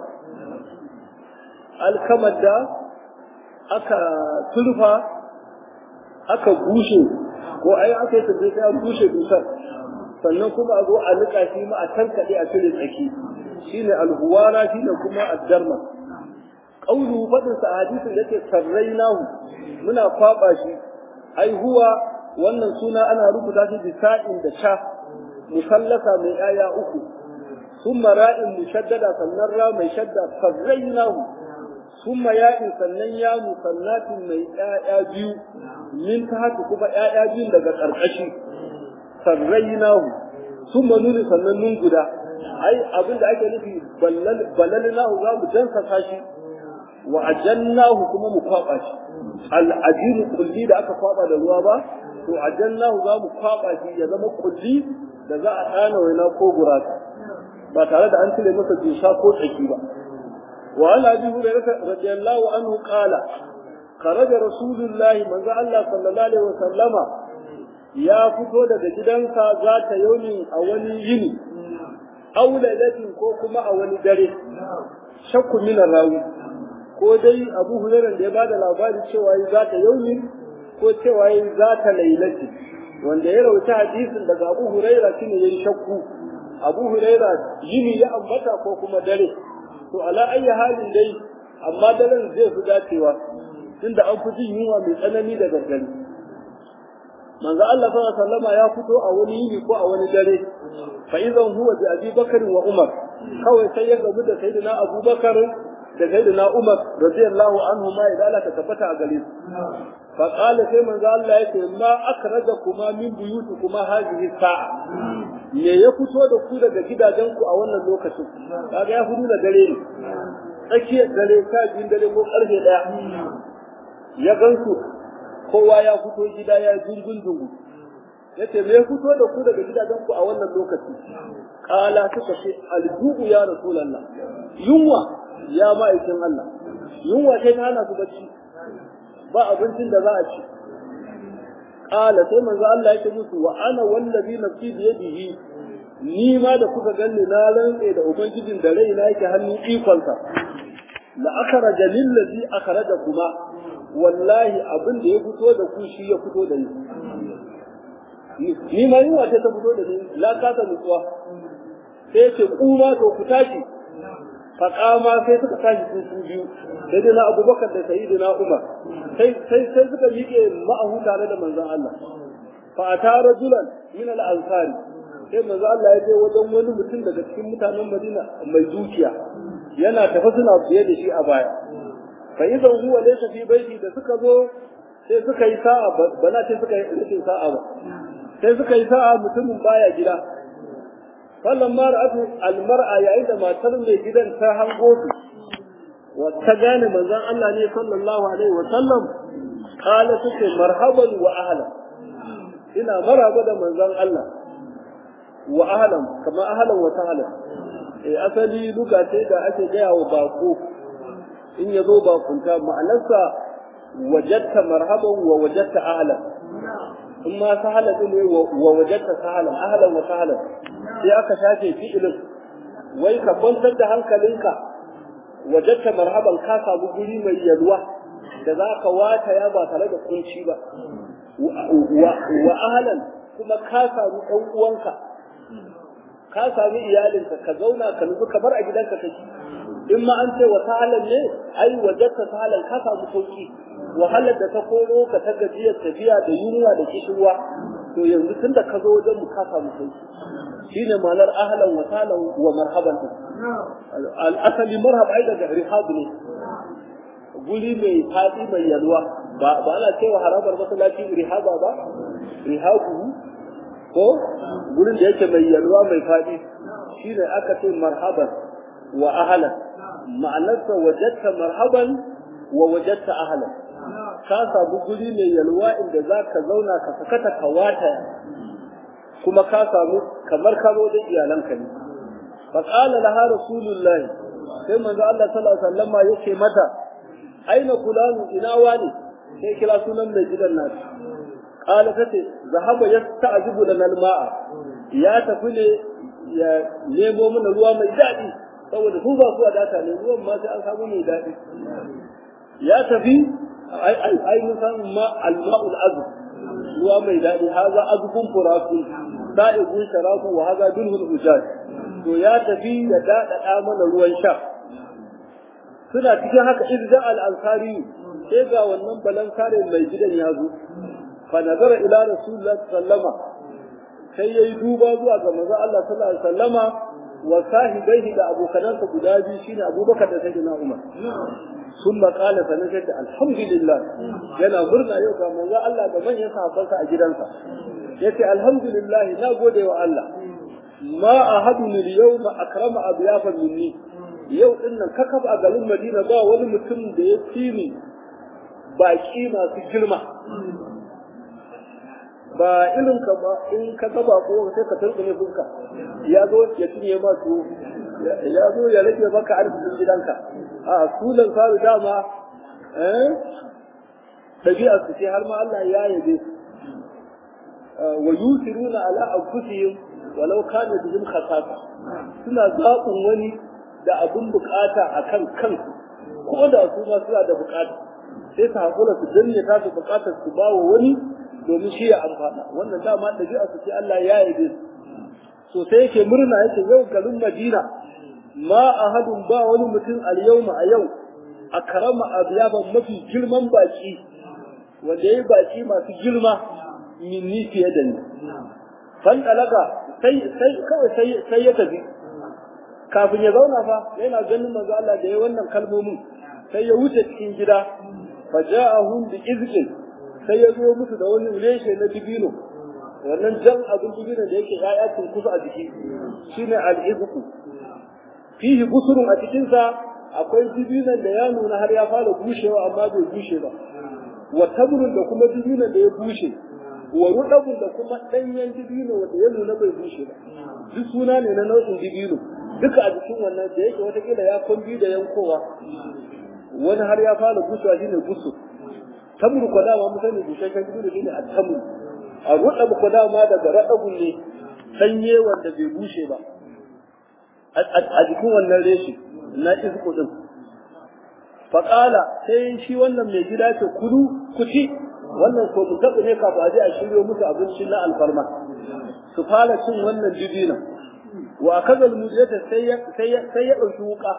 alkamar da aka turfa aka bushe ko ai aka yi tafiya sai an bushe dusar sannan kuma a zo a nika shi ma a tankaɗe a cire tsaki shine alhuwara shine kuma addarma qaulu fadin sa hadisin yake sarrainahu muna kwaba shi ai huwa wannan suna ana rubuta shi bisa'in da sha musallasa mai aya uku summa ra'in mushaddada sannan ra mai shadda sarrainahu ثم ياء sannan ya musallatin mai ƴaƴa biyu min ta haka kuma ƴaƴa biyun daga ƙarƙashi sarrainahu thumma nuni sannan nun guda ai abin da ake nufi balalnahu za mu dansa shi wa ajannahu kuma mu kwaba shi al'ajinu kulli da aka kwaba da ruwa ba to ajannahu za mu kwaba shi ya zama kulli da za a ɗana waina ko gurasa ba tare da an cire masa dusa ko tsaki ba wa an abi hurairah radiyallahu anhu qala kharaja rasulullahi manzo Allah sallallahu alaihi wasallama ya fito daga gidansa za ta yauni a wani yini auladatin ko kuma a wani dare shakku min rawi ko dai abu hurairah da ya bada labari cewa yi za ta yauni ko cewa yi za ta lailati wanda ya rauta hadisin daga abu hurairah shine yayi shakku abu hurairah yini ya ambata ko kuma dare to ala ayyi halin dai amma daren zai fi dacewa tunda an fi jin yunwa mai tsanani da gargari manzo Allah sallallahu alaihi wasallam ya fito a wani yini ko a wani dare fa idan huwa bi Abi Bakar wa Umar kawai sai ya gamu da sayyidina Abu Bakar da sayyidina Umar radiyallahu anhu ma idan Allah ta tabbata a gare su fa qala sai manzo Allah yake ma akhrajakuma min buyutikuma hadhihi sa'a me ya fito da ku daga gidajen ku a wannan lokacin kaga ya fito da dare ne tsakiyar dare ka jin dare ko karfe daya ya gansu kowa ya fito gida ya jungun dungu yace me ya fito da ku daga gidajen ku a wannan lokaci kala suka ce aljubu ya rasulullah yunwa ya ma'aikin Allah yunwa sai ta hana su bacci ba abincin da za a ci kala sai manzo Allah yake musu wa ana wallazi nafsi bi yadihi ni ma da kuka ganni na rantse da ubangijin da raina yake hannun ikonsa la akhraja lillazi akhraja kuma wallahi abin da ya fito da ku shi ya fito da ni ni ma yunwa ce ta fito da ni la kasa nutsuwa sai ce kuma to ku tashi faƙama sai suka tashi su su biyu sai dai na abubakar da sayidu na umar sai sai sai suka miƙe ma'ahu tare da manzon Allah fa ata rajulan min al ansari sai manzon Allah ya je wajen wani mutum daga cikin mutanen Madina mai dukiya yana tafi suna biye da shi a baya fa idan huwa laysa fi baiti da suka zo sai suka yi sa'a bana sai suka yi rikin sa'a ba sai suka yi sa'a mutumin baya gida fallan mara atu almar'a yayin da matar mai gidan ta hango su wa ta gane manzon Allah ne sallallahu alaihi wa sallam kala take marhaban wa ahlan ina maraba da manzon Allah wa ahlan kama ahlan wa sahlan eh asali luga ce da ake gaya wa bako in ya zo bakunta ma'anarsa wajatta marhaban wa wajatta ahlan in ma sahala ne wa wajatta sahalan ahlan wa sahlan sai aka shafe fi'ilin wai ka kwantar da hankalinka wajatta marhaban ka samu guri mai yalwa da za ka wata ya ba tare da kunci ba wa ahlan kuma ka samu ɗan uwanka ka sami iyalinka ka zauna ka nutsu kamar a gidanka kake in ma an ce wa sahalan ne ai wajatta sahalan ka samu sauki wahalar da ta koro ka ta gajiyar tafiya da yunwa da kishirwa to yanzu tun da ka zo wajen mu ka samu sauki shine ma'anar ahlan wa sahlan wa marhaban al-asali marhab ai daga rihab ne guri mai fadi mai yalwa ba ba ana cewa harabar masallaci rihaba ba rihabu ko gurin da yake mai yalwa mai fadi shine aka ce marhaban wa ahlan ma'anarsa wajadta marhaban wa wajadta ahlan ka samu guri mai yalwa inda za ka zauna ka sakata ka wata kuma ka samu kamar ka zo da iyalanka ne fa qala laha rasulullahi sai manzo Allah sallallahu alaihi wasallam yake mata aina fulanu ina wani sai kira sunan mai gidan nasu qala tace zahaba yasta'jibu lana alma'a ya tafi ne ya nemo mana ruwa mai daɗi saboda su ba su wadata ne ruwan ma sai an samu mai daɗi ya tafi ai mun san ma alma'ul azb ruwa mai daɗi haza azbun furaku sa'igun sharafu wa haza dulhul ujaj to ya tafi ya daɗaɗa mana ruwan sha suna cikin haka irja al-ansari sai ga wannan balankare mai gidan ya zo fa nazara ila rasulullah sallama sai yayi duba zuwa ga manzo Allah sallallahu alaihi wasallama wa sahibaihi da abokanansa guda biyu shine Abubakar da Sayyidina Umar ثم قال فنجد الحمد لله yana murna yau ga manzo Allah da manyan sahabbansa a gidansa yace alhamdulillah na gode wa Allah ma ahadun al-yawma akrama abyafan minni yau din nan kakab a garin Madina ba wani mutum da ya fi ni baki masu girma ba irin ka ba in ka gaba ko sai ka turbe fuska ya zo ya cinye ma su ya zo ya rage maka arzikin gidanka a sunan faru dama eh dabi'a su ce har ma Allah ya yabe wa yusiruna ala anfusihim walau kana bihim khasasa suna zaɓin wani da abin bukata akan kansu ko da su ma suna da bukata sai su hakura su danne ta su bukatar su ba wa wani domin shi ya amfana wannan dama ɗabi'a su ce Allah ya yabe su so sai yake murna yake yau garin Madina ma ahadun ba wani mutum al-yawma a yau akrama abyaban mafi girman baki wanda yayi baki masu girma minni fiye da ni fan dalaka sai sai kawai sai sai ya tafi kafin ya zauna fa yana ganin manzo Allah da yayi wannan kalmomin sai ya wuce cikin gida faja'ahum bi izqin sai ya zo musu da wani reshe na dibino wannan jan abin dibino da yake ya'ya tun kusa a jiki shine al-izqu fihi busurun a cikin sa akwai dibinon da ya nuna har ya fara bushewa amma bai bushe ba wa tabrun da kuma dibinon da ya bushe wa rudabun da kuma danyen dibino wanda ya nuna bai bushe ba duk suna ne na nau'in dibino duka a jikin wannan da yake watakila ya kwambi da yankowa wani har ya fara bushewa shine busur tamru ko dama mun sani bushashen dibino shine a tamru a rudabu ko dama daga radabun ne sanye wanda bai bushe ba a jikin wannan reshi na izku din faƙala sai shi wannan mai gida ce kudu kuti wannan ko mu taɓa ne kafin a je a shiryo musu abinci na alfarma su fara cin wannan dibinan wa kaza almujata sai ya sai ya sai ya dauki wuka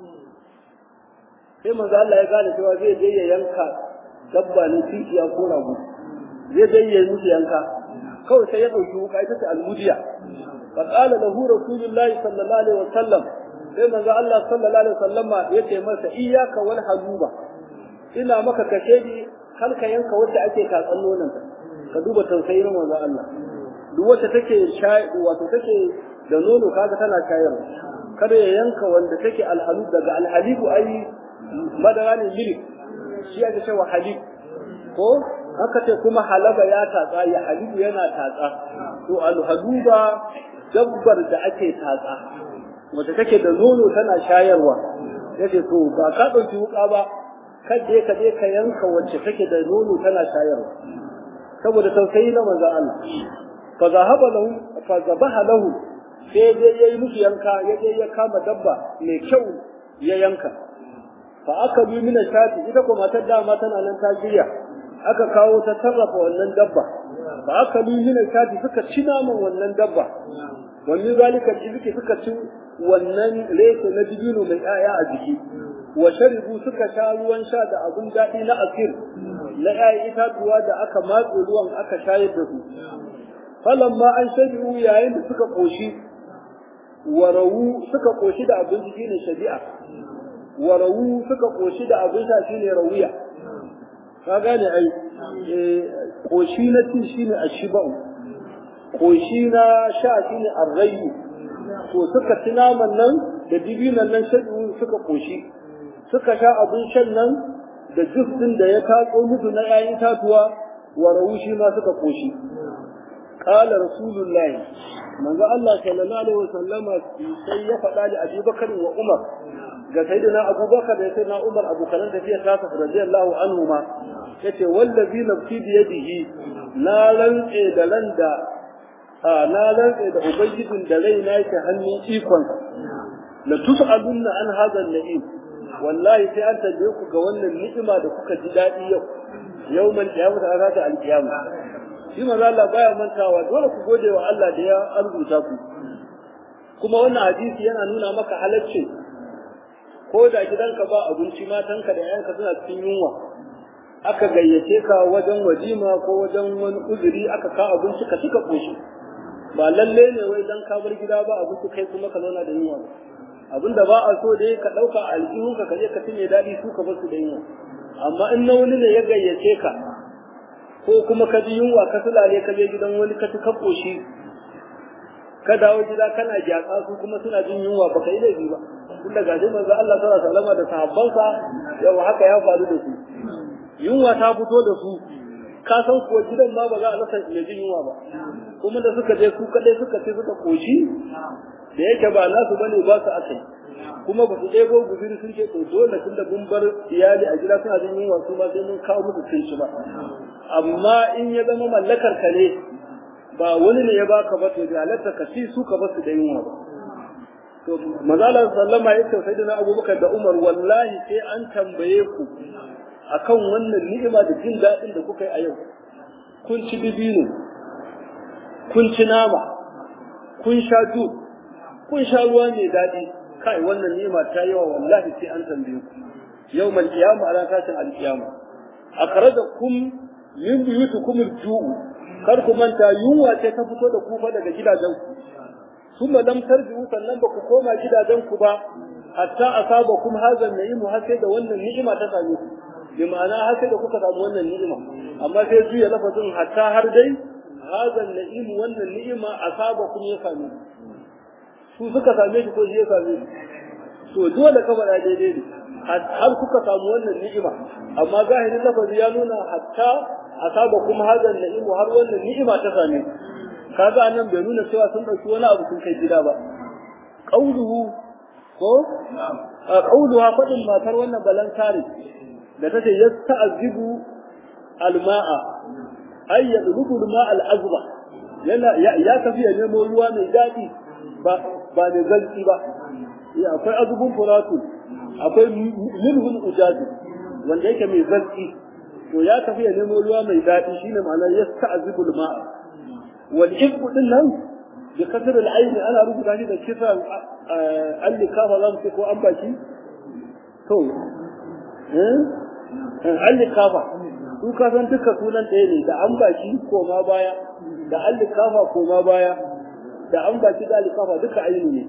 sai manzo Allah ya gane cewa zai je ya yanka dabba ne tikiya ko rago zai je ya musu yanka kawai sai ya dauki wuka ita ce almudiya fa qala lahu rasulullahi sallallahu alaihi wasallam sai manzo Allah sallallahu alaihi wasallam ya ce masa iyyaka wal haluba ina maka kashedi kar ka yanka wacce ake katsan nonon ka duba tausayin manzo Allah duk wacce take shayi wato take da nono kaga tana shayarwa kada ya yanka wanda take alhalu daga alhalibu ai madara ne milik shi ake cewa halib ko haka ce kuma halaba ya tatsa ya halibu yana tatsa to alhaluba dabbar da ake tatsa wacce take da nono tana shayarwa yace to ba ka dauki wuka ba kaje ka je ka yanka wacce take da nono tana shayarwa saboda tausayi na manzo Allah fa zahaba lahu fa zabaha lahu sai dai yayi musu yanka ya je ya kama dabba mai kyau ya yanka fa aka bi mina shati ita ko matar dama tana nan ta jiya aka kawo ta sarrafa wannan dabba fa aka bi mina shati suka ci naman wannan dabba wani zalika iziki suka ci wannan reke na dibino mai 'ya'ya a jiki wa sharibu suka sha ruwan sha da abun daɗi na asir na 'ya'yan itatuwa da aka matse ruwan aka shayar da su falamma an shabi'u yayin da suka koshi warawu suka koshi da abinci shine shari'a warawu suka koshi da abin sha shine rawiya ka gane ai koshi na ci shine ashiba'u koshi na sha shine arrayu to suka ci naman nan da dibinan nan shaɗu suka koshi suka sha abin shan nan da jus din da ya tatso musu na 'ya'yan tatuwa warawu shi ma suka koshi قال رسول الله من الله صلى الله عليه وسلم sai ya faɗa da Abu Bakar wa Umar ga sayyidina Abu Bakar da sayyidina Umar Abu Bakar da fiye ta radiyallahu anhu ma yace wallazi nafsi bi yadihi la rantse da ran da na rantse da ubangijin da rai na yake hannun ikon la tus'alunna an hadha an-na'im wallahi sai an tabe ku ga wannan ni'ima da kuka ji dadi yau yawmal qiyamah a ranar al-qiyamah shi maza Allah baya mantawa dole ku gode wa Allah da ya arzuta ku kuma wannan hadisi yana nuna maka halacci ko da gidanka ba abinci matanka da yayanka suna cikin yunwa aka gayyace ka wajen wajima ko wajen wani uzuri aka ka abinci ka cika koshi ba lalle ne wai dan ka bar gida ba abinci kai kuma ka zauna da yunwa ba abinda ba a so dai ka dauka aljihunka ka je ka cinye dadi su ka bar su da yunwa amma in na wani ne ya gayyace ka ko kuma ka ji yunwa ka sulale ka je gidan wani ka ci ka koshi ka dawo gida kana gyatsa su kuma suna jin yunwa baka yi laifi ba tunda ga shi manzo Allah sallallahu alaihi wasallam da sahabbansa yau haka ya faru da su yunwa ta fito da su ka san ko gidan ma ba za a rasa mai jin yunwa ba kuma da suka je su kadai suka ce suka koshi da yake ba nasu bane ba su akai kuma ba su ɗebo guzuri sun ce to dole tun da mun bar iyali a gida suna jin yunwa su ma sai mun kawo musu sun ci ba amma in ya zama mallakar ka ne ba wani ne ya baka ba to da halatta ka ci su ka basu da yunwa ba to mazala sallama ya ce sai da abubakar da umar wallahi sai an tambaye ku akan wannan ni'ima da jin daɗin da kuka yi a yau kun ci dibino kun ci nama kun sha ju kun sha ruwa mai daɗi kai wannan ni'ima ta yawa wallahi sai an tambaye ku yawmal qiyamah ala tashin alqiyama akhrajakum min buyutikum al-ju'u kar ku manta yunwa ce ta fito da kufa daga gidajen ku kuma lam tarji'u sannan ba ku koma gidajen ku ba hatta asabakum hadha an-na'imu har sai da wannan ni'ima ta same ku bi ma'ana har sai da kuka samu wannan ni'ima amma sai juya lafazin hatta har dai hadha an-na'imu wannan ni'ima asabakum ya same ku su suka same shi ko shi ya same su to dole ka faɗa daidai ne har kuka samu wannan ni'ima amma zahirin lafazi ya nuna hatta asaba kuma hadan na'imu har wannan ni'ima ta same kaga nan bai nuna cewa sun dauki wani abu sun kai gida ba qauluhu ko a qauluha fadin matar wannan balan kare da tace yasta'zibu alma'a ay yadlubu alma'a al'azba yana ya tafi ya nemo ruwa mai dadi ba ba ne zalci ba akwai azubun furatu akwai milhun ujazi wanda yake mai zalci to ya tafi ya nemo ruwa mai daɗi shine ma'anar yasta'zibul ma'a wal ibku din nan bi kasr al ayn ana rubuta shi da kisan al-likafa zamu ce ko an baki to eh al-likafa su ka san duka sunan ɗaya ne da an baki ko ma baya da al-likafa ko ma baya da an baki da al-likafa duka aini ne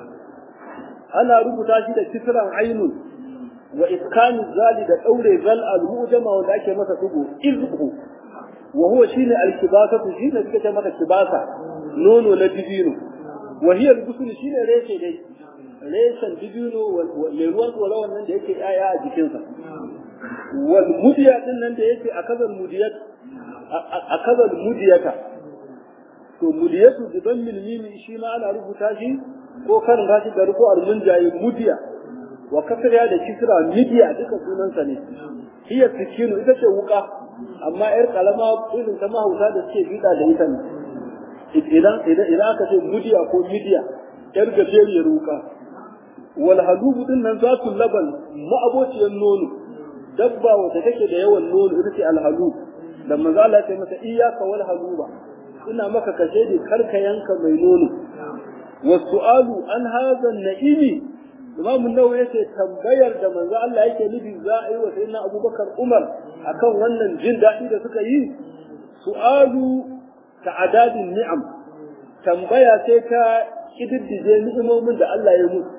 ana rubuta shi da kisran ainun wa iskani zali da daure zal al mujama wanda ake masa tugu izhu wa huwa shine al kibasatu shine suka ce masa kibasa nono na dibino wa hiya al gusul shine reshe dai reshen dibino mai ruwan tsoro wannan da yake yaya a jikinsa wal mudiya din nan da yake a kazal mudiyat a kazal mudiyata to mudiyatu bi dammil mim shi ma ana rubuta shi ko kan rashi da ruku al munjayi mudiya wa kasriya da kisra midiya duka sunansa ne hiya sikinu ita ce wuka amma yar kalama irin ta mahauta da suke bida da ita ne idan idan idan aka ce mudiya ko midiya yar gajeriyar wuka wal halubu din nan zatul laban ma'abociyar nono dabba wata take da yawan nono ita ce al halub da manzo Allah ya masa iyyaka wal haluba ina maka kashe da karka yanka mai nono wasu'alu an hadha an-na'imi Imam Nawawi yace tambayar da manzo Allah yake nufi za a yi wa sayyidina Abubakar Umar akan wannan jin daɗi da suka yi su'alu ta'adadin ni'am tambaya sai ta kididdige ni'imomin da Allah ya musu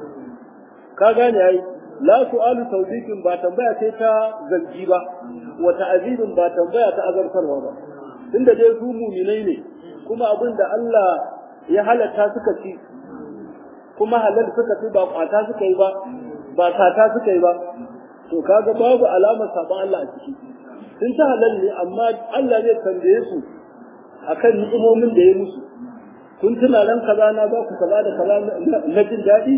ka gane ai la su'alu tawbikin ba tambaya sai ta zargi ba wa ta'azibin ba tambaya ta azartarwa ba tunda dai su mu'minai ne kuma abin da Allah ya halatta suka ci kuma halal suka fi ba kwata suka yi ba ba sata suka yi ba to kaga babu alamar saban Allah a ciki sun ta halal ne amma Allah zai tambaye su akan ni'imomin da ya musu kun tuna nan kaza na ba ku kaza da kaza na jin daɗi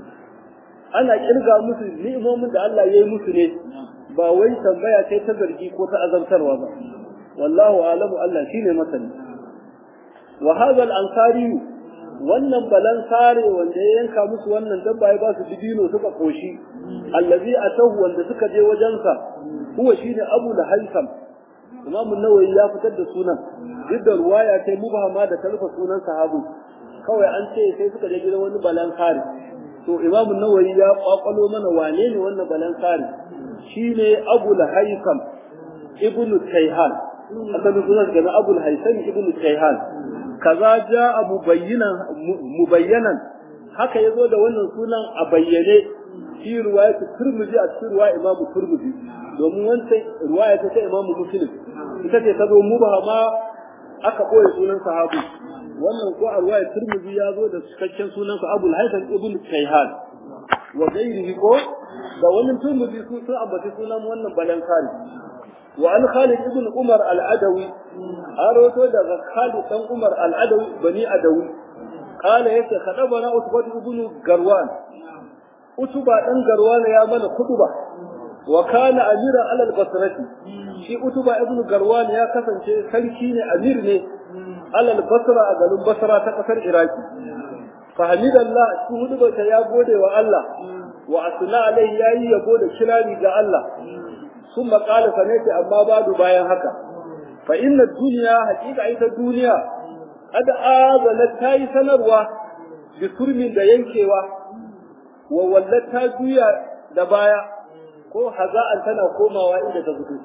ana kirga musu ni'imomin da Allah ya yi musu ne ba wai tambaya sai ta zargi ko ta azabtarwa ba wallahu alamu Allah shine masani wa hadha al-ansari wannan balan sare wanda ya yanka musu wannan dabba ya ba su dibino suka koshi allazi atahu wanda suka je wajensa huwa shine abu da haisam imam an-nawawi ya fitar da sunan duk da ruwaya sai mubahama da talfa sunan sahabu kawai an ce sai suka je gidan wani balan sare to imam an-nawawi ya kwakwalo mana wane ne wannan balan sare shine abu da haisam ibnu tayhan asalin sunan ga abu haisam ibnu tayhan kaza ja mubayyinan mubayyanan haka yazo da wannan sunan a bayyane fi riwayat Tirmidhi a cikin riwaya Imam Tirmidhi domin wancan riwaya ta ta Imam Muslim ita ce ta zo mubahama aka koyi sunan sahabu wannan ko a ruwayar Tirmidhi ya zo da cikakken sunansa Abul Haytham ibn Kayhan wa gairihi ko da wani Tirmidhi su sun ambaci sunan wannan balankari wa an Khalid ibn Umar al-Adawi an rawaito daga Khalid dan Umar al-Adawi bani Adawi قال yake kadabana Utbah ibn Garwan Utba dan Garwan ya mana kutuba wa kana amira ala al-Basrati shi Utba ibn Garwan ya kasance sarki ne amir ne ala al-Basra a garin Basra ta kasar Iraki fa hamidallah shi huduba ta ya gode wa Allah wa asna alai yayi yabo da kirari ga Allah ثم قال فنيت amma badu bayan haka fa inna dunya haqiqa ita duniya qad azala tayi sanarwa bi turmin da yankewa wa wallata juya da baya ko haza'an tana komawa inda ta fito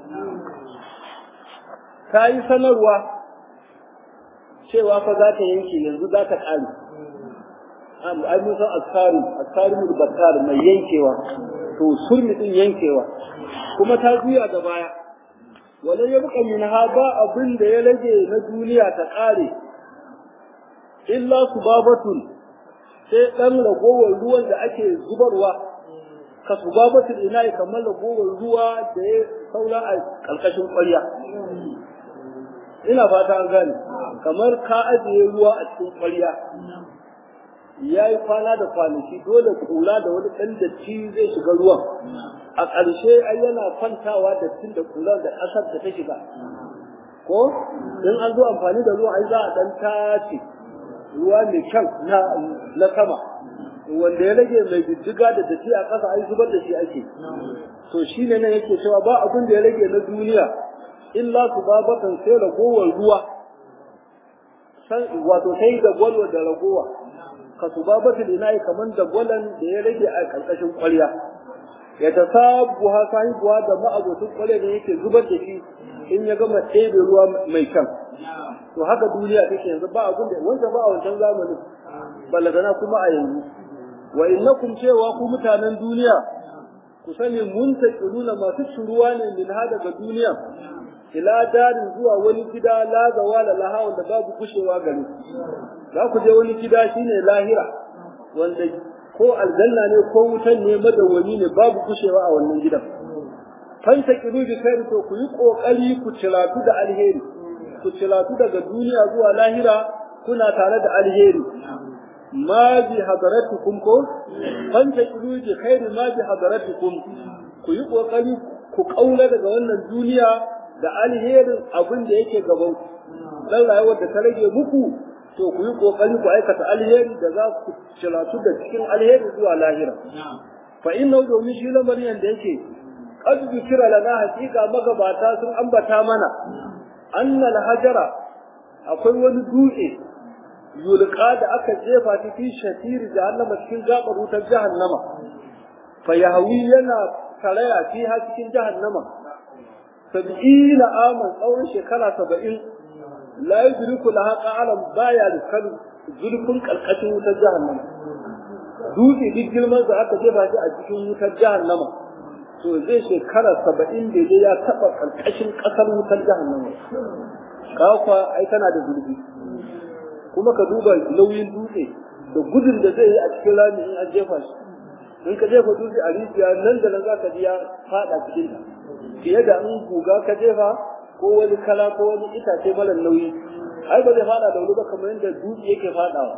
tayi sanarwa cewa fa za ta yanke yanzu za ta kare ai mun san askaru askaru bakar mai yankewa to surmi din yankewa kuma ta juya da baya wala ya buka min ba abin da ya rage na duniya ta kare illa subabatun sai dan ragowar ruwan da ake zubarwa ka subabatun ina kamar ragowar ruwa da ya saura a kalkashin ƙwarya ina fata an gane kamar ka ajiye ruwa a cikin ƙwarya ya yi kwana da kwanaki dole kula da wani ɗan datti zai shiga ruwan a ƙarshe ai yana kwantawa da tun da kula da ƙasar da ta shiga ko in an zo amfani da ruwa ai za a ɗan tace ruwa mai kyan na na sama wanda ya rage mai jijjiga da datti a ƙasa ai zubar da shi ake to shine nan yake cewa ba abin da ya rage na duniya illa su babatan sai ragowar ruwa wato sai da gwalwa da ragowa ka subabatul ina'i kaman da gwalan da ya rage a karkashin ƙwarya ya ta sabu ha sahibuwa da ma'abocin ƙwarya da yake zubar da shi in ya gama ɗebe ruwa mai kyan to haka duniya take yanzu ba abin da wanda ba a wancan zamanin balagana kuma a yanzu wa innakum cewa ku mutanen duniya ku sani mun nuna masu shuruwa ne min ha daga duniya ila darin zuwa wani gida la zawala laha wanda babu kushewa gare za ku je wani gida shine lahira wanda ko aljanna ne ko wutan ne madawwami ne babu kushewa a wannan gidan fanta kiru bi kai to ku yi kokari ku cilatu da alheri ku cilatu daga duniya zuwa lahira kuna tare da alheri ma bi hadaratukum ko fanta kiru bi khairi ma bi hadaratukum ku yi kokari ku kaula daga wannan duniya da alherin abin da yake gaban ku dan rayuwar da ta rage muku to ku yi kokari ku aikata alheri da za ku cilatu da cikin alheri zuwa lahira fa inna domin shi lamarin da yake qad zikira lana haqiqa magabata sun ambata mana annal hajara akwai wani dutse yulqa da aka jefa ta fi shatir jahannama cikin gabar wutar jahannama fa yahwi yana karaya fi ha cikin jahannama sab'ina aman tsawon shekara saba'in la yudriku laha qa'alan baya da kan zulfin karkashin wutar jahannama dutse duk girman da aka jefa shi a cikin wutar jahannama to zai shekara saba'in da ya taɓa karkashin ƙasar wutar jahannama kafa ai tana da zurfi kuma ka duba nauyin dutse da gudun da zai yi a cikin rami in an jefa shi in ka jefa dutse a rijiya nan da nan za ka ji ya faɗa cikin ta fiye da in guga ka jefa ko wani kala ko wani itace mara nauyi ai ba zai fada da wuri ba kamar yadda dutse yake fadawa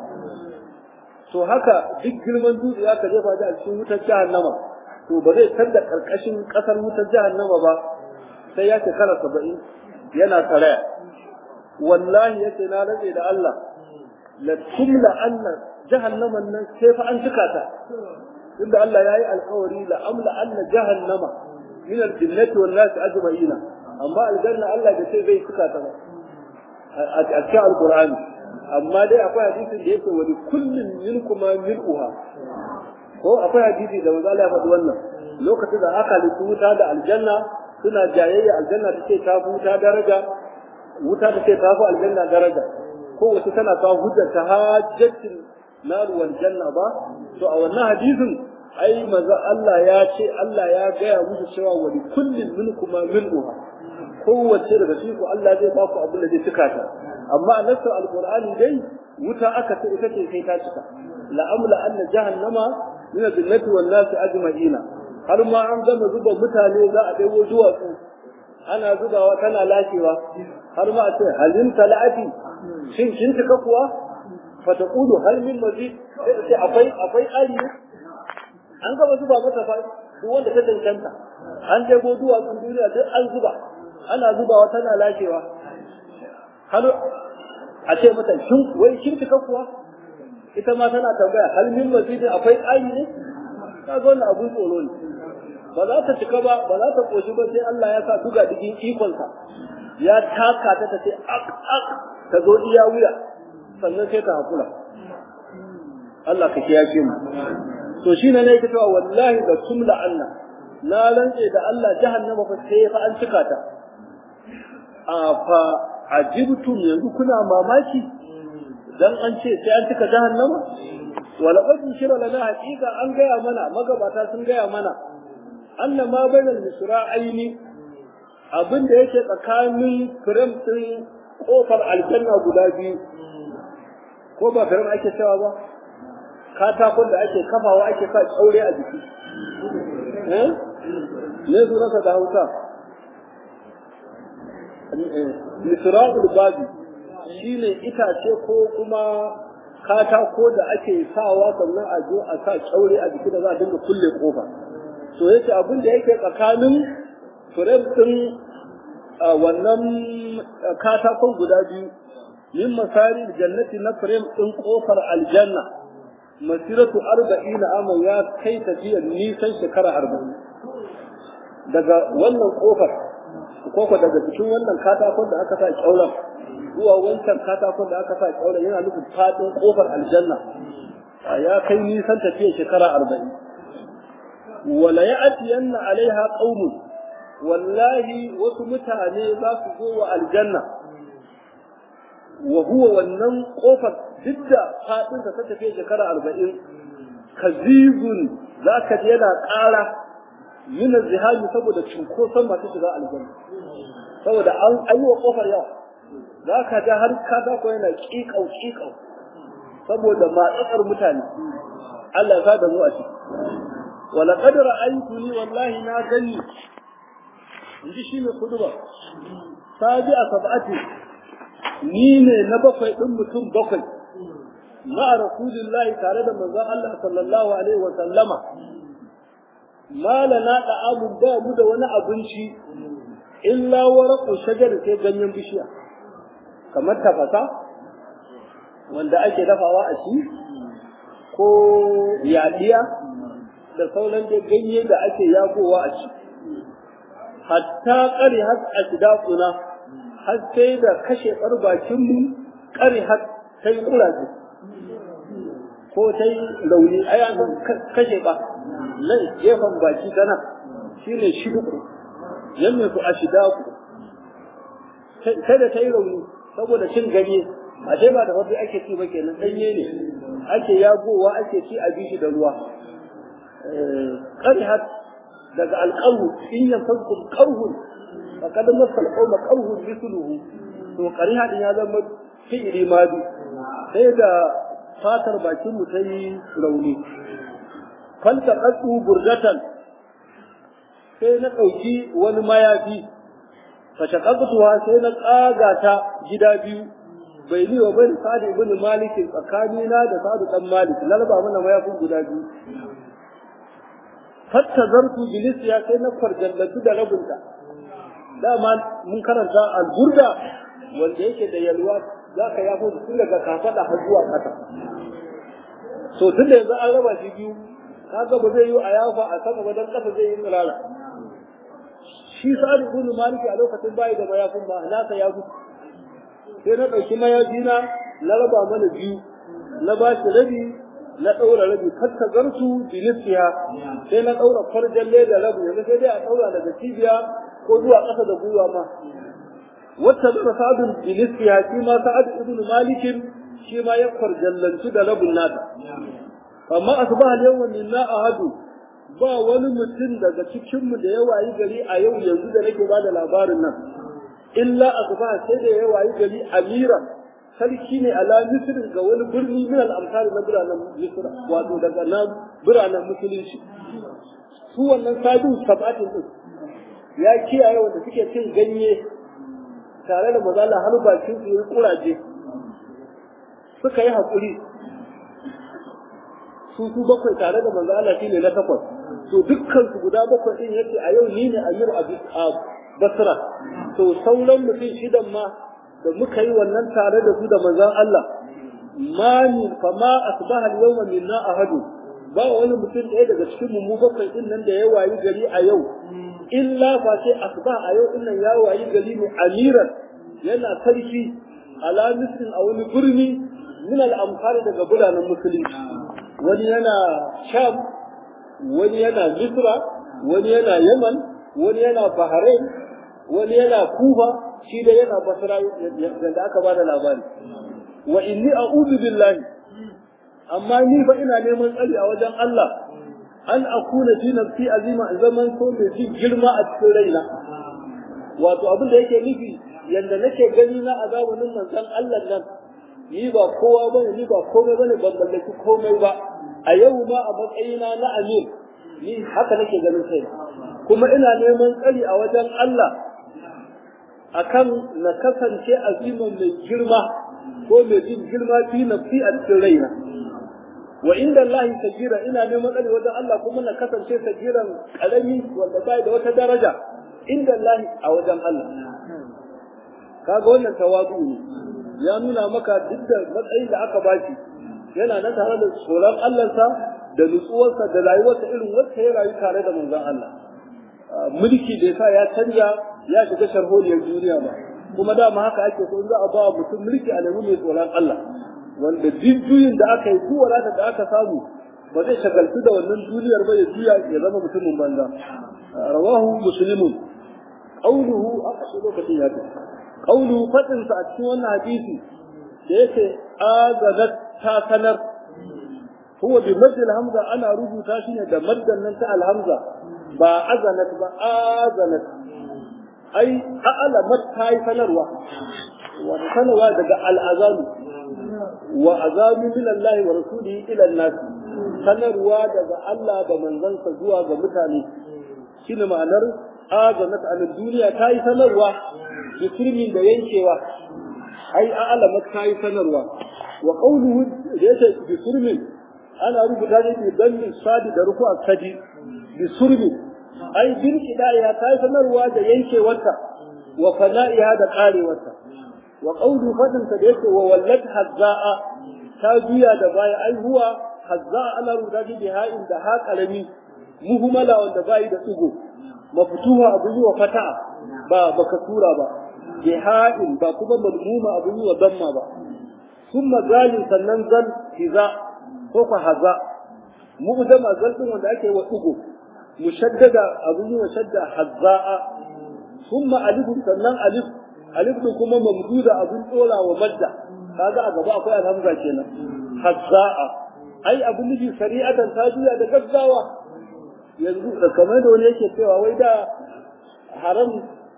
to haka duk girman dutse ya ka jefa a cikin wutar jahannama to ba zai tar da karkashin kasar wutar jahannama ba sai ya shekara saba'in yana karaya wallahi yace na rage da Allah la tumla anna jahannaman nan sai fa an cika ta inda Allah yayi alƙawari la amla anna jahannama min al-jinnati wan nas ajma'ina amma aljanna Allah da sai zai cika ta ba a cikin alqur'ani amma dai akwai hadisin da yake wani kullun minkuma mil'uha ko akwai hadisi da manzo Allah ya faɗi wannan lokacin da aka halittu wuta da aljanna suna jayayya aljanna take ta wuta daraja wuta take ta fi aljanna daraja ko wasu tana kawo hujjar ta hajjatin nar wal janna ba to a wannan hadisin ai manzo Allah ya ce Allah ya gaya musu cewa wa li kullin minkuma mil'uha kowace daga cikin ku Allah zai ba ku abin da zai cika ta amma a nassar alqur'ani dai wuta aka ce ita ce sai ta cika la'amla anna jahannama min al-jannati wan nasi ajma'ina har ma an gama zuba mutane za a daiwo duwatsu ana zubawa tana lashewa har ma a ce halin talati shin kin cika kuwa fa taqulu hal min mazid sai akwai akwai ali ne an gama zuba mata fa duk wanda ta cancanta an daiwo duwatsun duniya duk an zuba ana zubawa tana lashewa har a ce mata shin wai kin cika kuwa ita ma tana tambaya hal min mazidin akwai ali ne kaga wannan abun tsoro ne ba za ta cika ba ba za ta koshi ba sai Allah ya sa duga digin ikonsa ya taka ta ta ce ak ak ta zo iya wuya sannan sai ta hakura Allah ka kiyaye mu to shine ne yake cewa wallahi da tumla anna na rantse da Allah jahannama fa sai fa an cika ta a fa ajibtum yanzu kuna mamaki dan an ce sai an cika jahannama wala qad shira lana haqiqa an gaya mana magabata sun gaya mana anna ma bainal misra'aini abin da yake tsakanin firam din kofar aljanna guda biyu ko ba firam ake cewa ba katakon da ake kafawa ake sa tsaure a jiki eh ne sunansa da hausa misra'ul babi shine itace ko kuma katako da ake sawa sannan a zo a sa tsaure a jiki da za a dinga kulle kofa to yace abin da yake tsakanin firem din wannan katakon guda biyu min masari jannati na firem din kofar aljanna masiratu arba'ina ama ya kai tafiyar nisan shekara arba'in daga wannan kofar koko daga cikin wannan katakon da aka sa kyauran zuwa wancan katakon da aka sa kyauran yana nufin fadin kofar aljanna ya kai nisan tafiyar shekara arba'in wala ya'tiyanna alaiha qaumun wallahi wasu mutane za su zo wa aljanna wa huwa wannan kofar duk da fadin ta tafiye shekara arba'in kazibun za ka je yana ƙara min zihami saboda cunkoson masu shiga aljanna saboda an ayi wa kofar yawa za ka ga har katako yana ƙiƙau ƙiƙau saboda matsatsar mutane Allah ya da mu a ciki ولقد رأيتني والله ما gani inji shi ne kuduba sabi a sab'ati ni ne na bakwai din mutum bakwai ma rasulillahi tare da manzon Allah sallallahu alaihi wa sallama malana da abu ba mu da wani abinci illa waraqu shajar sai ganyen bishiya kamar tafasa wanda ake dafawa a ci ko yadiya da sauran da ganye da ake yagowa a ci hatta ƙari har a shidakuna har sai da kashe bakinmu ƙari har ta yi ƙuraje ko ta yi launi ai an kashe ba nan gefen baki ta nan shi ne shiduku yanne su a shidaku sai da ta yi rauni saboda cin ganye a ce ba da wasu ake ci ba kenan ɗanye ne ake yagowa ake ci a bishi da ruwa قرهت daga alƙarhu in yanfankum qarhun faqad masal qawma qarhun mithluhu to qariha din ya zama fi'ili madi sai da fatar bakin mu ta yi rauni fanta qadu burdatan sai na ɗauki wani mayafi fashaqaqtuha sai na tsaga ta gida biyu bai ni wa bai sa'ad ibn malik tsakanina da sa'ad dan malik lalba mana mayafin guda biyu fattazartu bilisiya sai na farjallatu da rabinta dama mun karanta al-burda wanda yake da yalwa za ka yafo tun daga kafada har zuwa kasa to tun da yanzu an raba shi biyu kaga ba zai yi a yafa a sama ba dan kasa zai yi tsirara shi sa'ad ibn malik a lokacin bai da mayafin ba nasa ya gudu sai na dauki mayafi na na raba mana biyu na ba shi rabi na ɗaura rabi hatta zartu bilisiya sai na ɗaura farjalle da rabi yanzu sai dai a ɗaura daga cibiya ko zuwa ƙasa da gwiwa ma wata da sa'adun bilisiya shi ma sa'ad ibn malikin shi ma ya farjallantu da rabin nata amma asbaha al-yawma minna ahadu ba wani mutum daga cikin mu da ya wayi gari a yau yanzu da nake bada labarin nan illa asbaha sai da ya wayi gari amiran sarki ne ala misr ga wani birni min al-amsal na biranen misr wato daga nan biranen musulunci su wannan sadu sabatin din ya kiyaye wanda suke cin ganye tare da mazala har bakin su yi kuraje suka yi hakuri su su bakwai tare da manzo Allah shine na takwas to dukkan su guda bakwai din yace a yau ni ne amir a Basra to sauran mutum shidan ma da muka yi wannan tare da su da manzon Allah ma ni fa ma asbaha al-yawma minna ahadu ba wani mutum ɗaya daga cikin mu bakwai din nan da ya wayi gari a yau illa fa sai asbaha a yau din nan ya wayi gari ne amiran yana sarki ala misrin a wani birni min al-amsar daga biranen musulunci wani yana sham wani yana misra wani yana yaman wani yana bahrain wani yana kufa shi da yana basra da aka bada labari wa inni a'udhu billahi amma ni fa ina neman tsari a wajen Allah an akuna fi nafsi azima zaman so mai jin girma a cikin raina wato abin da yake nufi yanda nake gani na azabun manzon Allah nan ni ba kowa bane ni ba komai bane ban mallaki komai ba a yau ma a matsayina na amir ni haka nake ganin sai kuma ina neman tsari a wajen Allah akan na kasance aziman mai girma ko mai jin girma fi nafsi a cikin raina wa inda Allah sajira ina neman tsari wajen Allah kuma na kasance sajiran karami wanda bai da wata daraja inda Allah a wajen Allah kaga wannan tawazu ne ya nuna maka duk da matsayin da aka baki yana nan tare da tsoron Allahnsa da nutsuwarsa da rayuwarsa irin wacce ya rayu tare da manzon Allah mulki da yasa ya canja ya shiga sharholiyar duniya ba kuma dama haka ake so in za a ba mutum mulki a nemi mai tsoron Allah wanda juyin da aka yi duk wadata da aka samu ba zai shagaltu da wannan duniyar ba ya juya ya zama mutumin banza rawahu muslimun qawluhu aka ce lokacin ya ce qawluhu fadin sa a cikin wannan hadisi da yake azanat ta sanar huwa bi madd hamza ana rubuta shi ne da maddan nan ta alhamza ba azanat ba azanat ai a'lamat ta yi sanarwa wa sanarwa daga al'azalu wa azabu min Allah wa rasulihi ila an-nas sanarwa daga Allah da manzansa zuwa ga mutane shine ma'anar azanat an duniya ta yi sanarwa bikirmin da yankewa ai a'lamat ta yi sanarwa wa qawluhu da yake bikirmin ana rubuta ne bi dan sadi da ruku akadi bisurmin ai bin kidaya ta yi sanarwa da yankewarta wa fana'iha da karewarta wa qawlu fadin ta da yake wa wallat hazza'a ta juya da baya ai huwa hazza'a ana rubuta shi bi ha'in da ha karami muhmala wanda bai da tsugo maftuha abu yi wa fata'a ba baka tura ba bi ha'in ba kuma malmuma abu yi wa damma ba summa zalin sannan zal hiza ko ka haza mu'jama zal din wanda ake wa tsugo mushaddada abu yi wa shadda hazza'a summa alif sannan alif alif din kuma mamduda abun dora wa madda kaga a gaba akwai alhamza kenan hazza'a ai abu nufi shari'atan ta juya da gaggawa yanzu da kamar da wani yake cewa wai da haram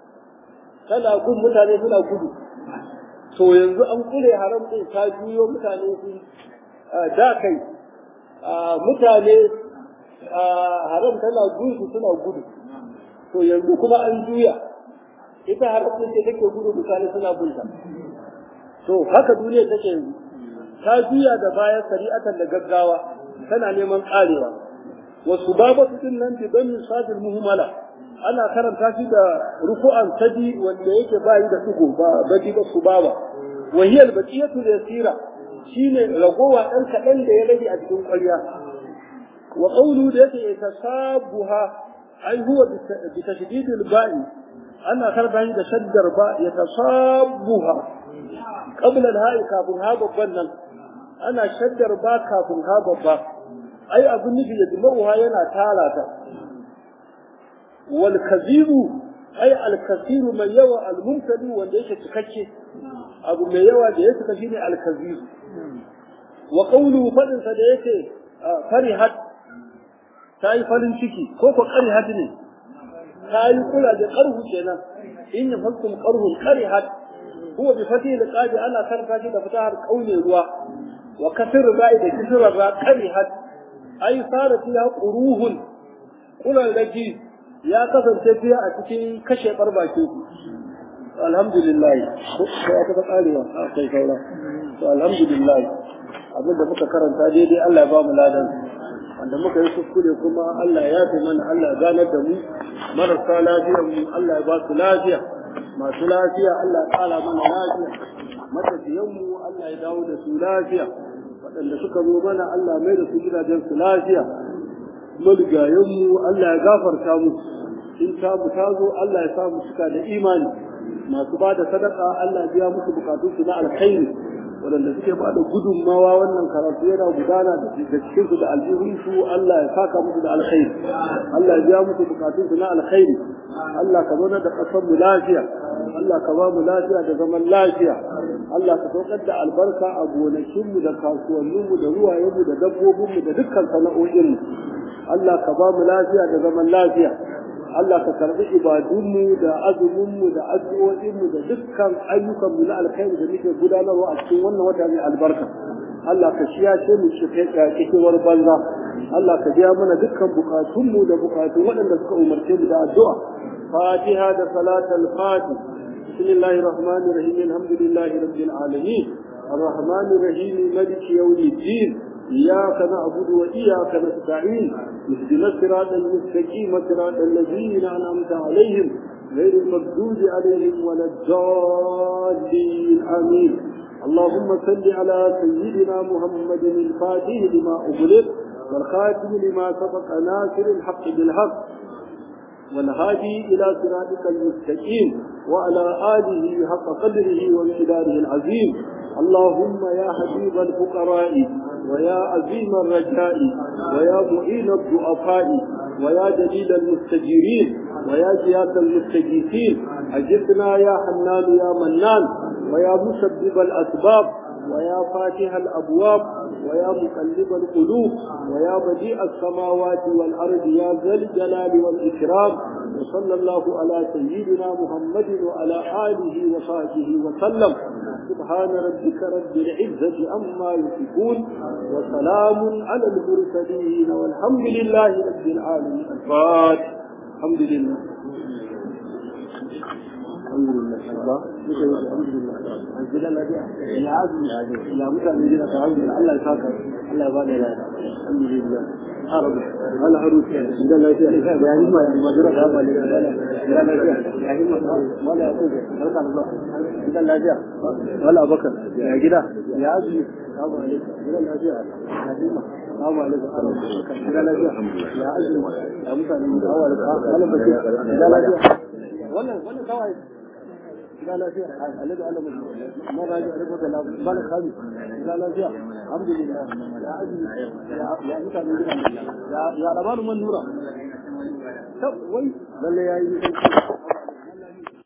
tana gun mutane suna gudu to yanzu an kure haram din ta juyo mutane sun da kai mutane haram tana gudu suna gudu to yanzu kuma an juya ita haram din ce take gudu mutane suna bunta to haka duniya take yanzu ta juya da baya shari'atan da gaggawa tana neman karewa wasu babatu din nan bi dan sadil muhmala ana karanta shi da rufu'an sadi wanda yake bayi da tugo ba baji ba su baba wa hiya al-baqiyatu yasira shine ragowa dan kadan da ya rage a cikin ƙwarya wa qawlu da yake yatasabuha ai huwa bi tashdid al-ba'i ana karanta shi da shaddar ba yatasabuha qabla al-ha'i kafin ha babban nan ana shaddar ba kafin ha babba ai abin nufi ya jima'uha yana tara ta wal kazibu ai al kasiru mai yawa al mumtali wanda yake cikakke abu mai yawa da ya cika shine al kazibu wa qawlu fadin sa da yake farihat ta yi farin ciki ko ko qarihat ne ta yi kula da qarhu kenan in ya fakum qarhu qarihat huwa bi fatih liqabi ana karanta shi da fatahar kaune ruwa wa kasir ra'i da kisra ra qarihat ay sarat ya quruhun kullal laki ya kasance fiya a cikin kashe barbake alhamdulillah ko ya ka karewa sai kaura to alhamdulillah abin da muka karanta daidai Allah ya ba mu ladan wanda muka yi kuskure kuma Allah ya fi mana Allah ya ganar da mu marasa lafiyar mu Allah ya ba su lafiya masu lafiya Allah ya kara mana lafiya matafiyan mu Allah ya dawo da su lafiya waɗanda suka zo mana Allah mai da su gidajen su lafiya mulgayen mu Allah ya gafarta mu in ta mu ta zo Allah ya sa mu cika da imani masu ba da sadaka Allah ya biya musu bukatun su na alkhairi waɗanda suke ba da gudunmawa wannan karatu yana gudana da cikin su da aljihun su Allah ya saka musu da alkhairi Allah ya biya musu bukatun su na alkhairi Allah ka zauna da ƙasar mu lafiya Allah ka ba mu lafiya da zaman lafiya Allah ka saukar da albarka a gonakin mu da kasuwannin mu da ruwayen mu da dabbobin mu da dukkan sana'o'in mu Allah ka ba mu lafiya da zaman lafiya Allah ka karbi ibadunmu da azuminmu da addu'o'inmu da dukkan ayyukanmu na alkhairi da muke gudanarwa a cikin wannan wata mai albarka. Allah ka shiyashe mu cikewar banza. Allah ka biya mana dukkan bukatunmu da bukatun waɗanda suka umarce mu da addu'a. Fatiha da salatul fati. Bismillahir Rahmanir Rahim. Alhamdulillahi Rabbil Alamin. الرحمن الرحيم مالك يوم الدين إياك نعبد وإياك نستعين اهدنا الصراط المستقيم صراط الذين أنعمت عليهم غير المغضوب عليهم ولا الضالين آمين اللهم صل على سيدنا محمد الفاتح لما أغلق والخاتم لما سبق ناصر الحق بالحق والهادي إلى صراطك المستقيم وعلى آله حق قدره وامتداره العظيم اللهم يا حبيب الفقراء ويا عظيم الرجاء ويا معين الضعفاء ويا دليل المستجيرين ويا جياس المستجيسين أجبنا يا حنان يا منان ويا مسبب الأسباب ويا فاتح الأبواب ويا مقلب القلوب ويا بديع السماوات والأرض يا ذا الجلال والإكرام وصلى الله على سيدنا محمد وعلى آله وصحبه وسلم سبحان ربك رب العزة عما يصفون وسلام على المرسلين والحمد لله رب العالمين الفاتح الحمد لله الحمد لله الحمد لله الحمد لله يا عزم يا متى جدا تعود الله يساك الله يبارك لك الحمد لله عرب هلا حروف عند الله فيها يعني ما ما جرى هذا اللي لا لا لا يعني ما ما لا يقول هذا الله عند الله فيها ولا بكر يا جدا يا عزم السلام عليكم عند الله فيها السلام عليكم عند الله فيها يا عزم يا متى اول هلا بكر عند الله فيها ولا ولا كويس لا لا فيها الذي علم ما راجع ربك لا بالك هذه لا لا فيها الحمد لله يا عزيز يا يا متى يا يا لبان من نورا طب وي بل يا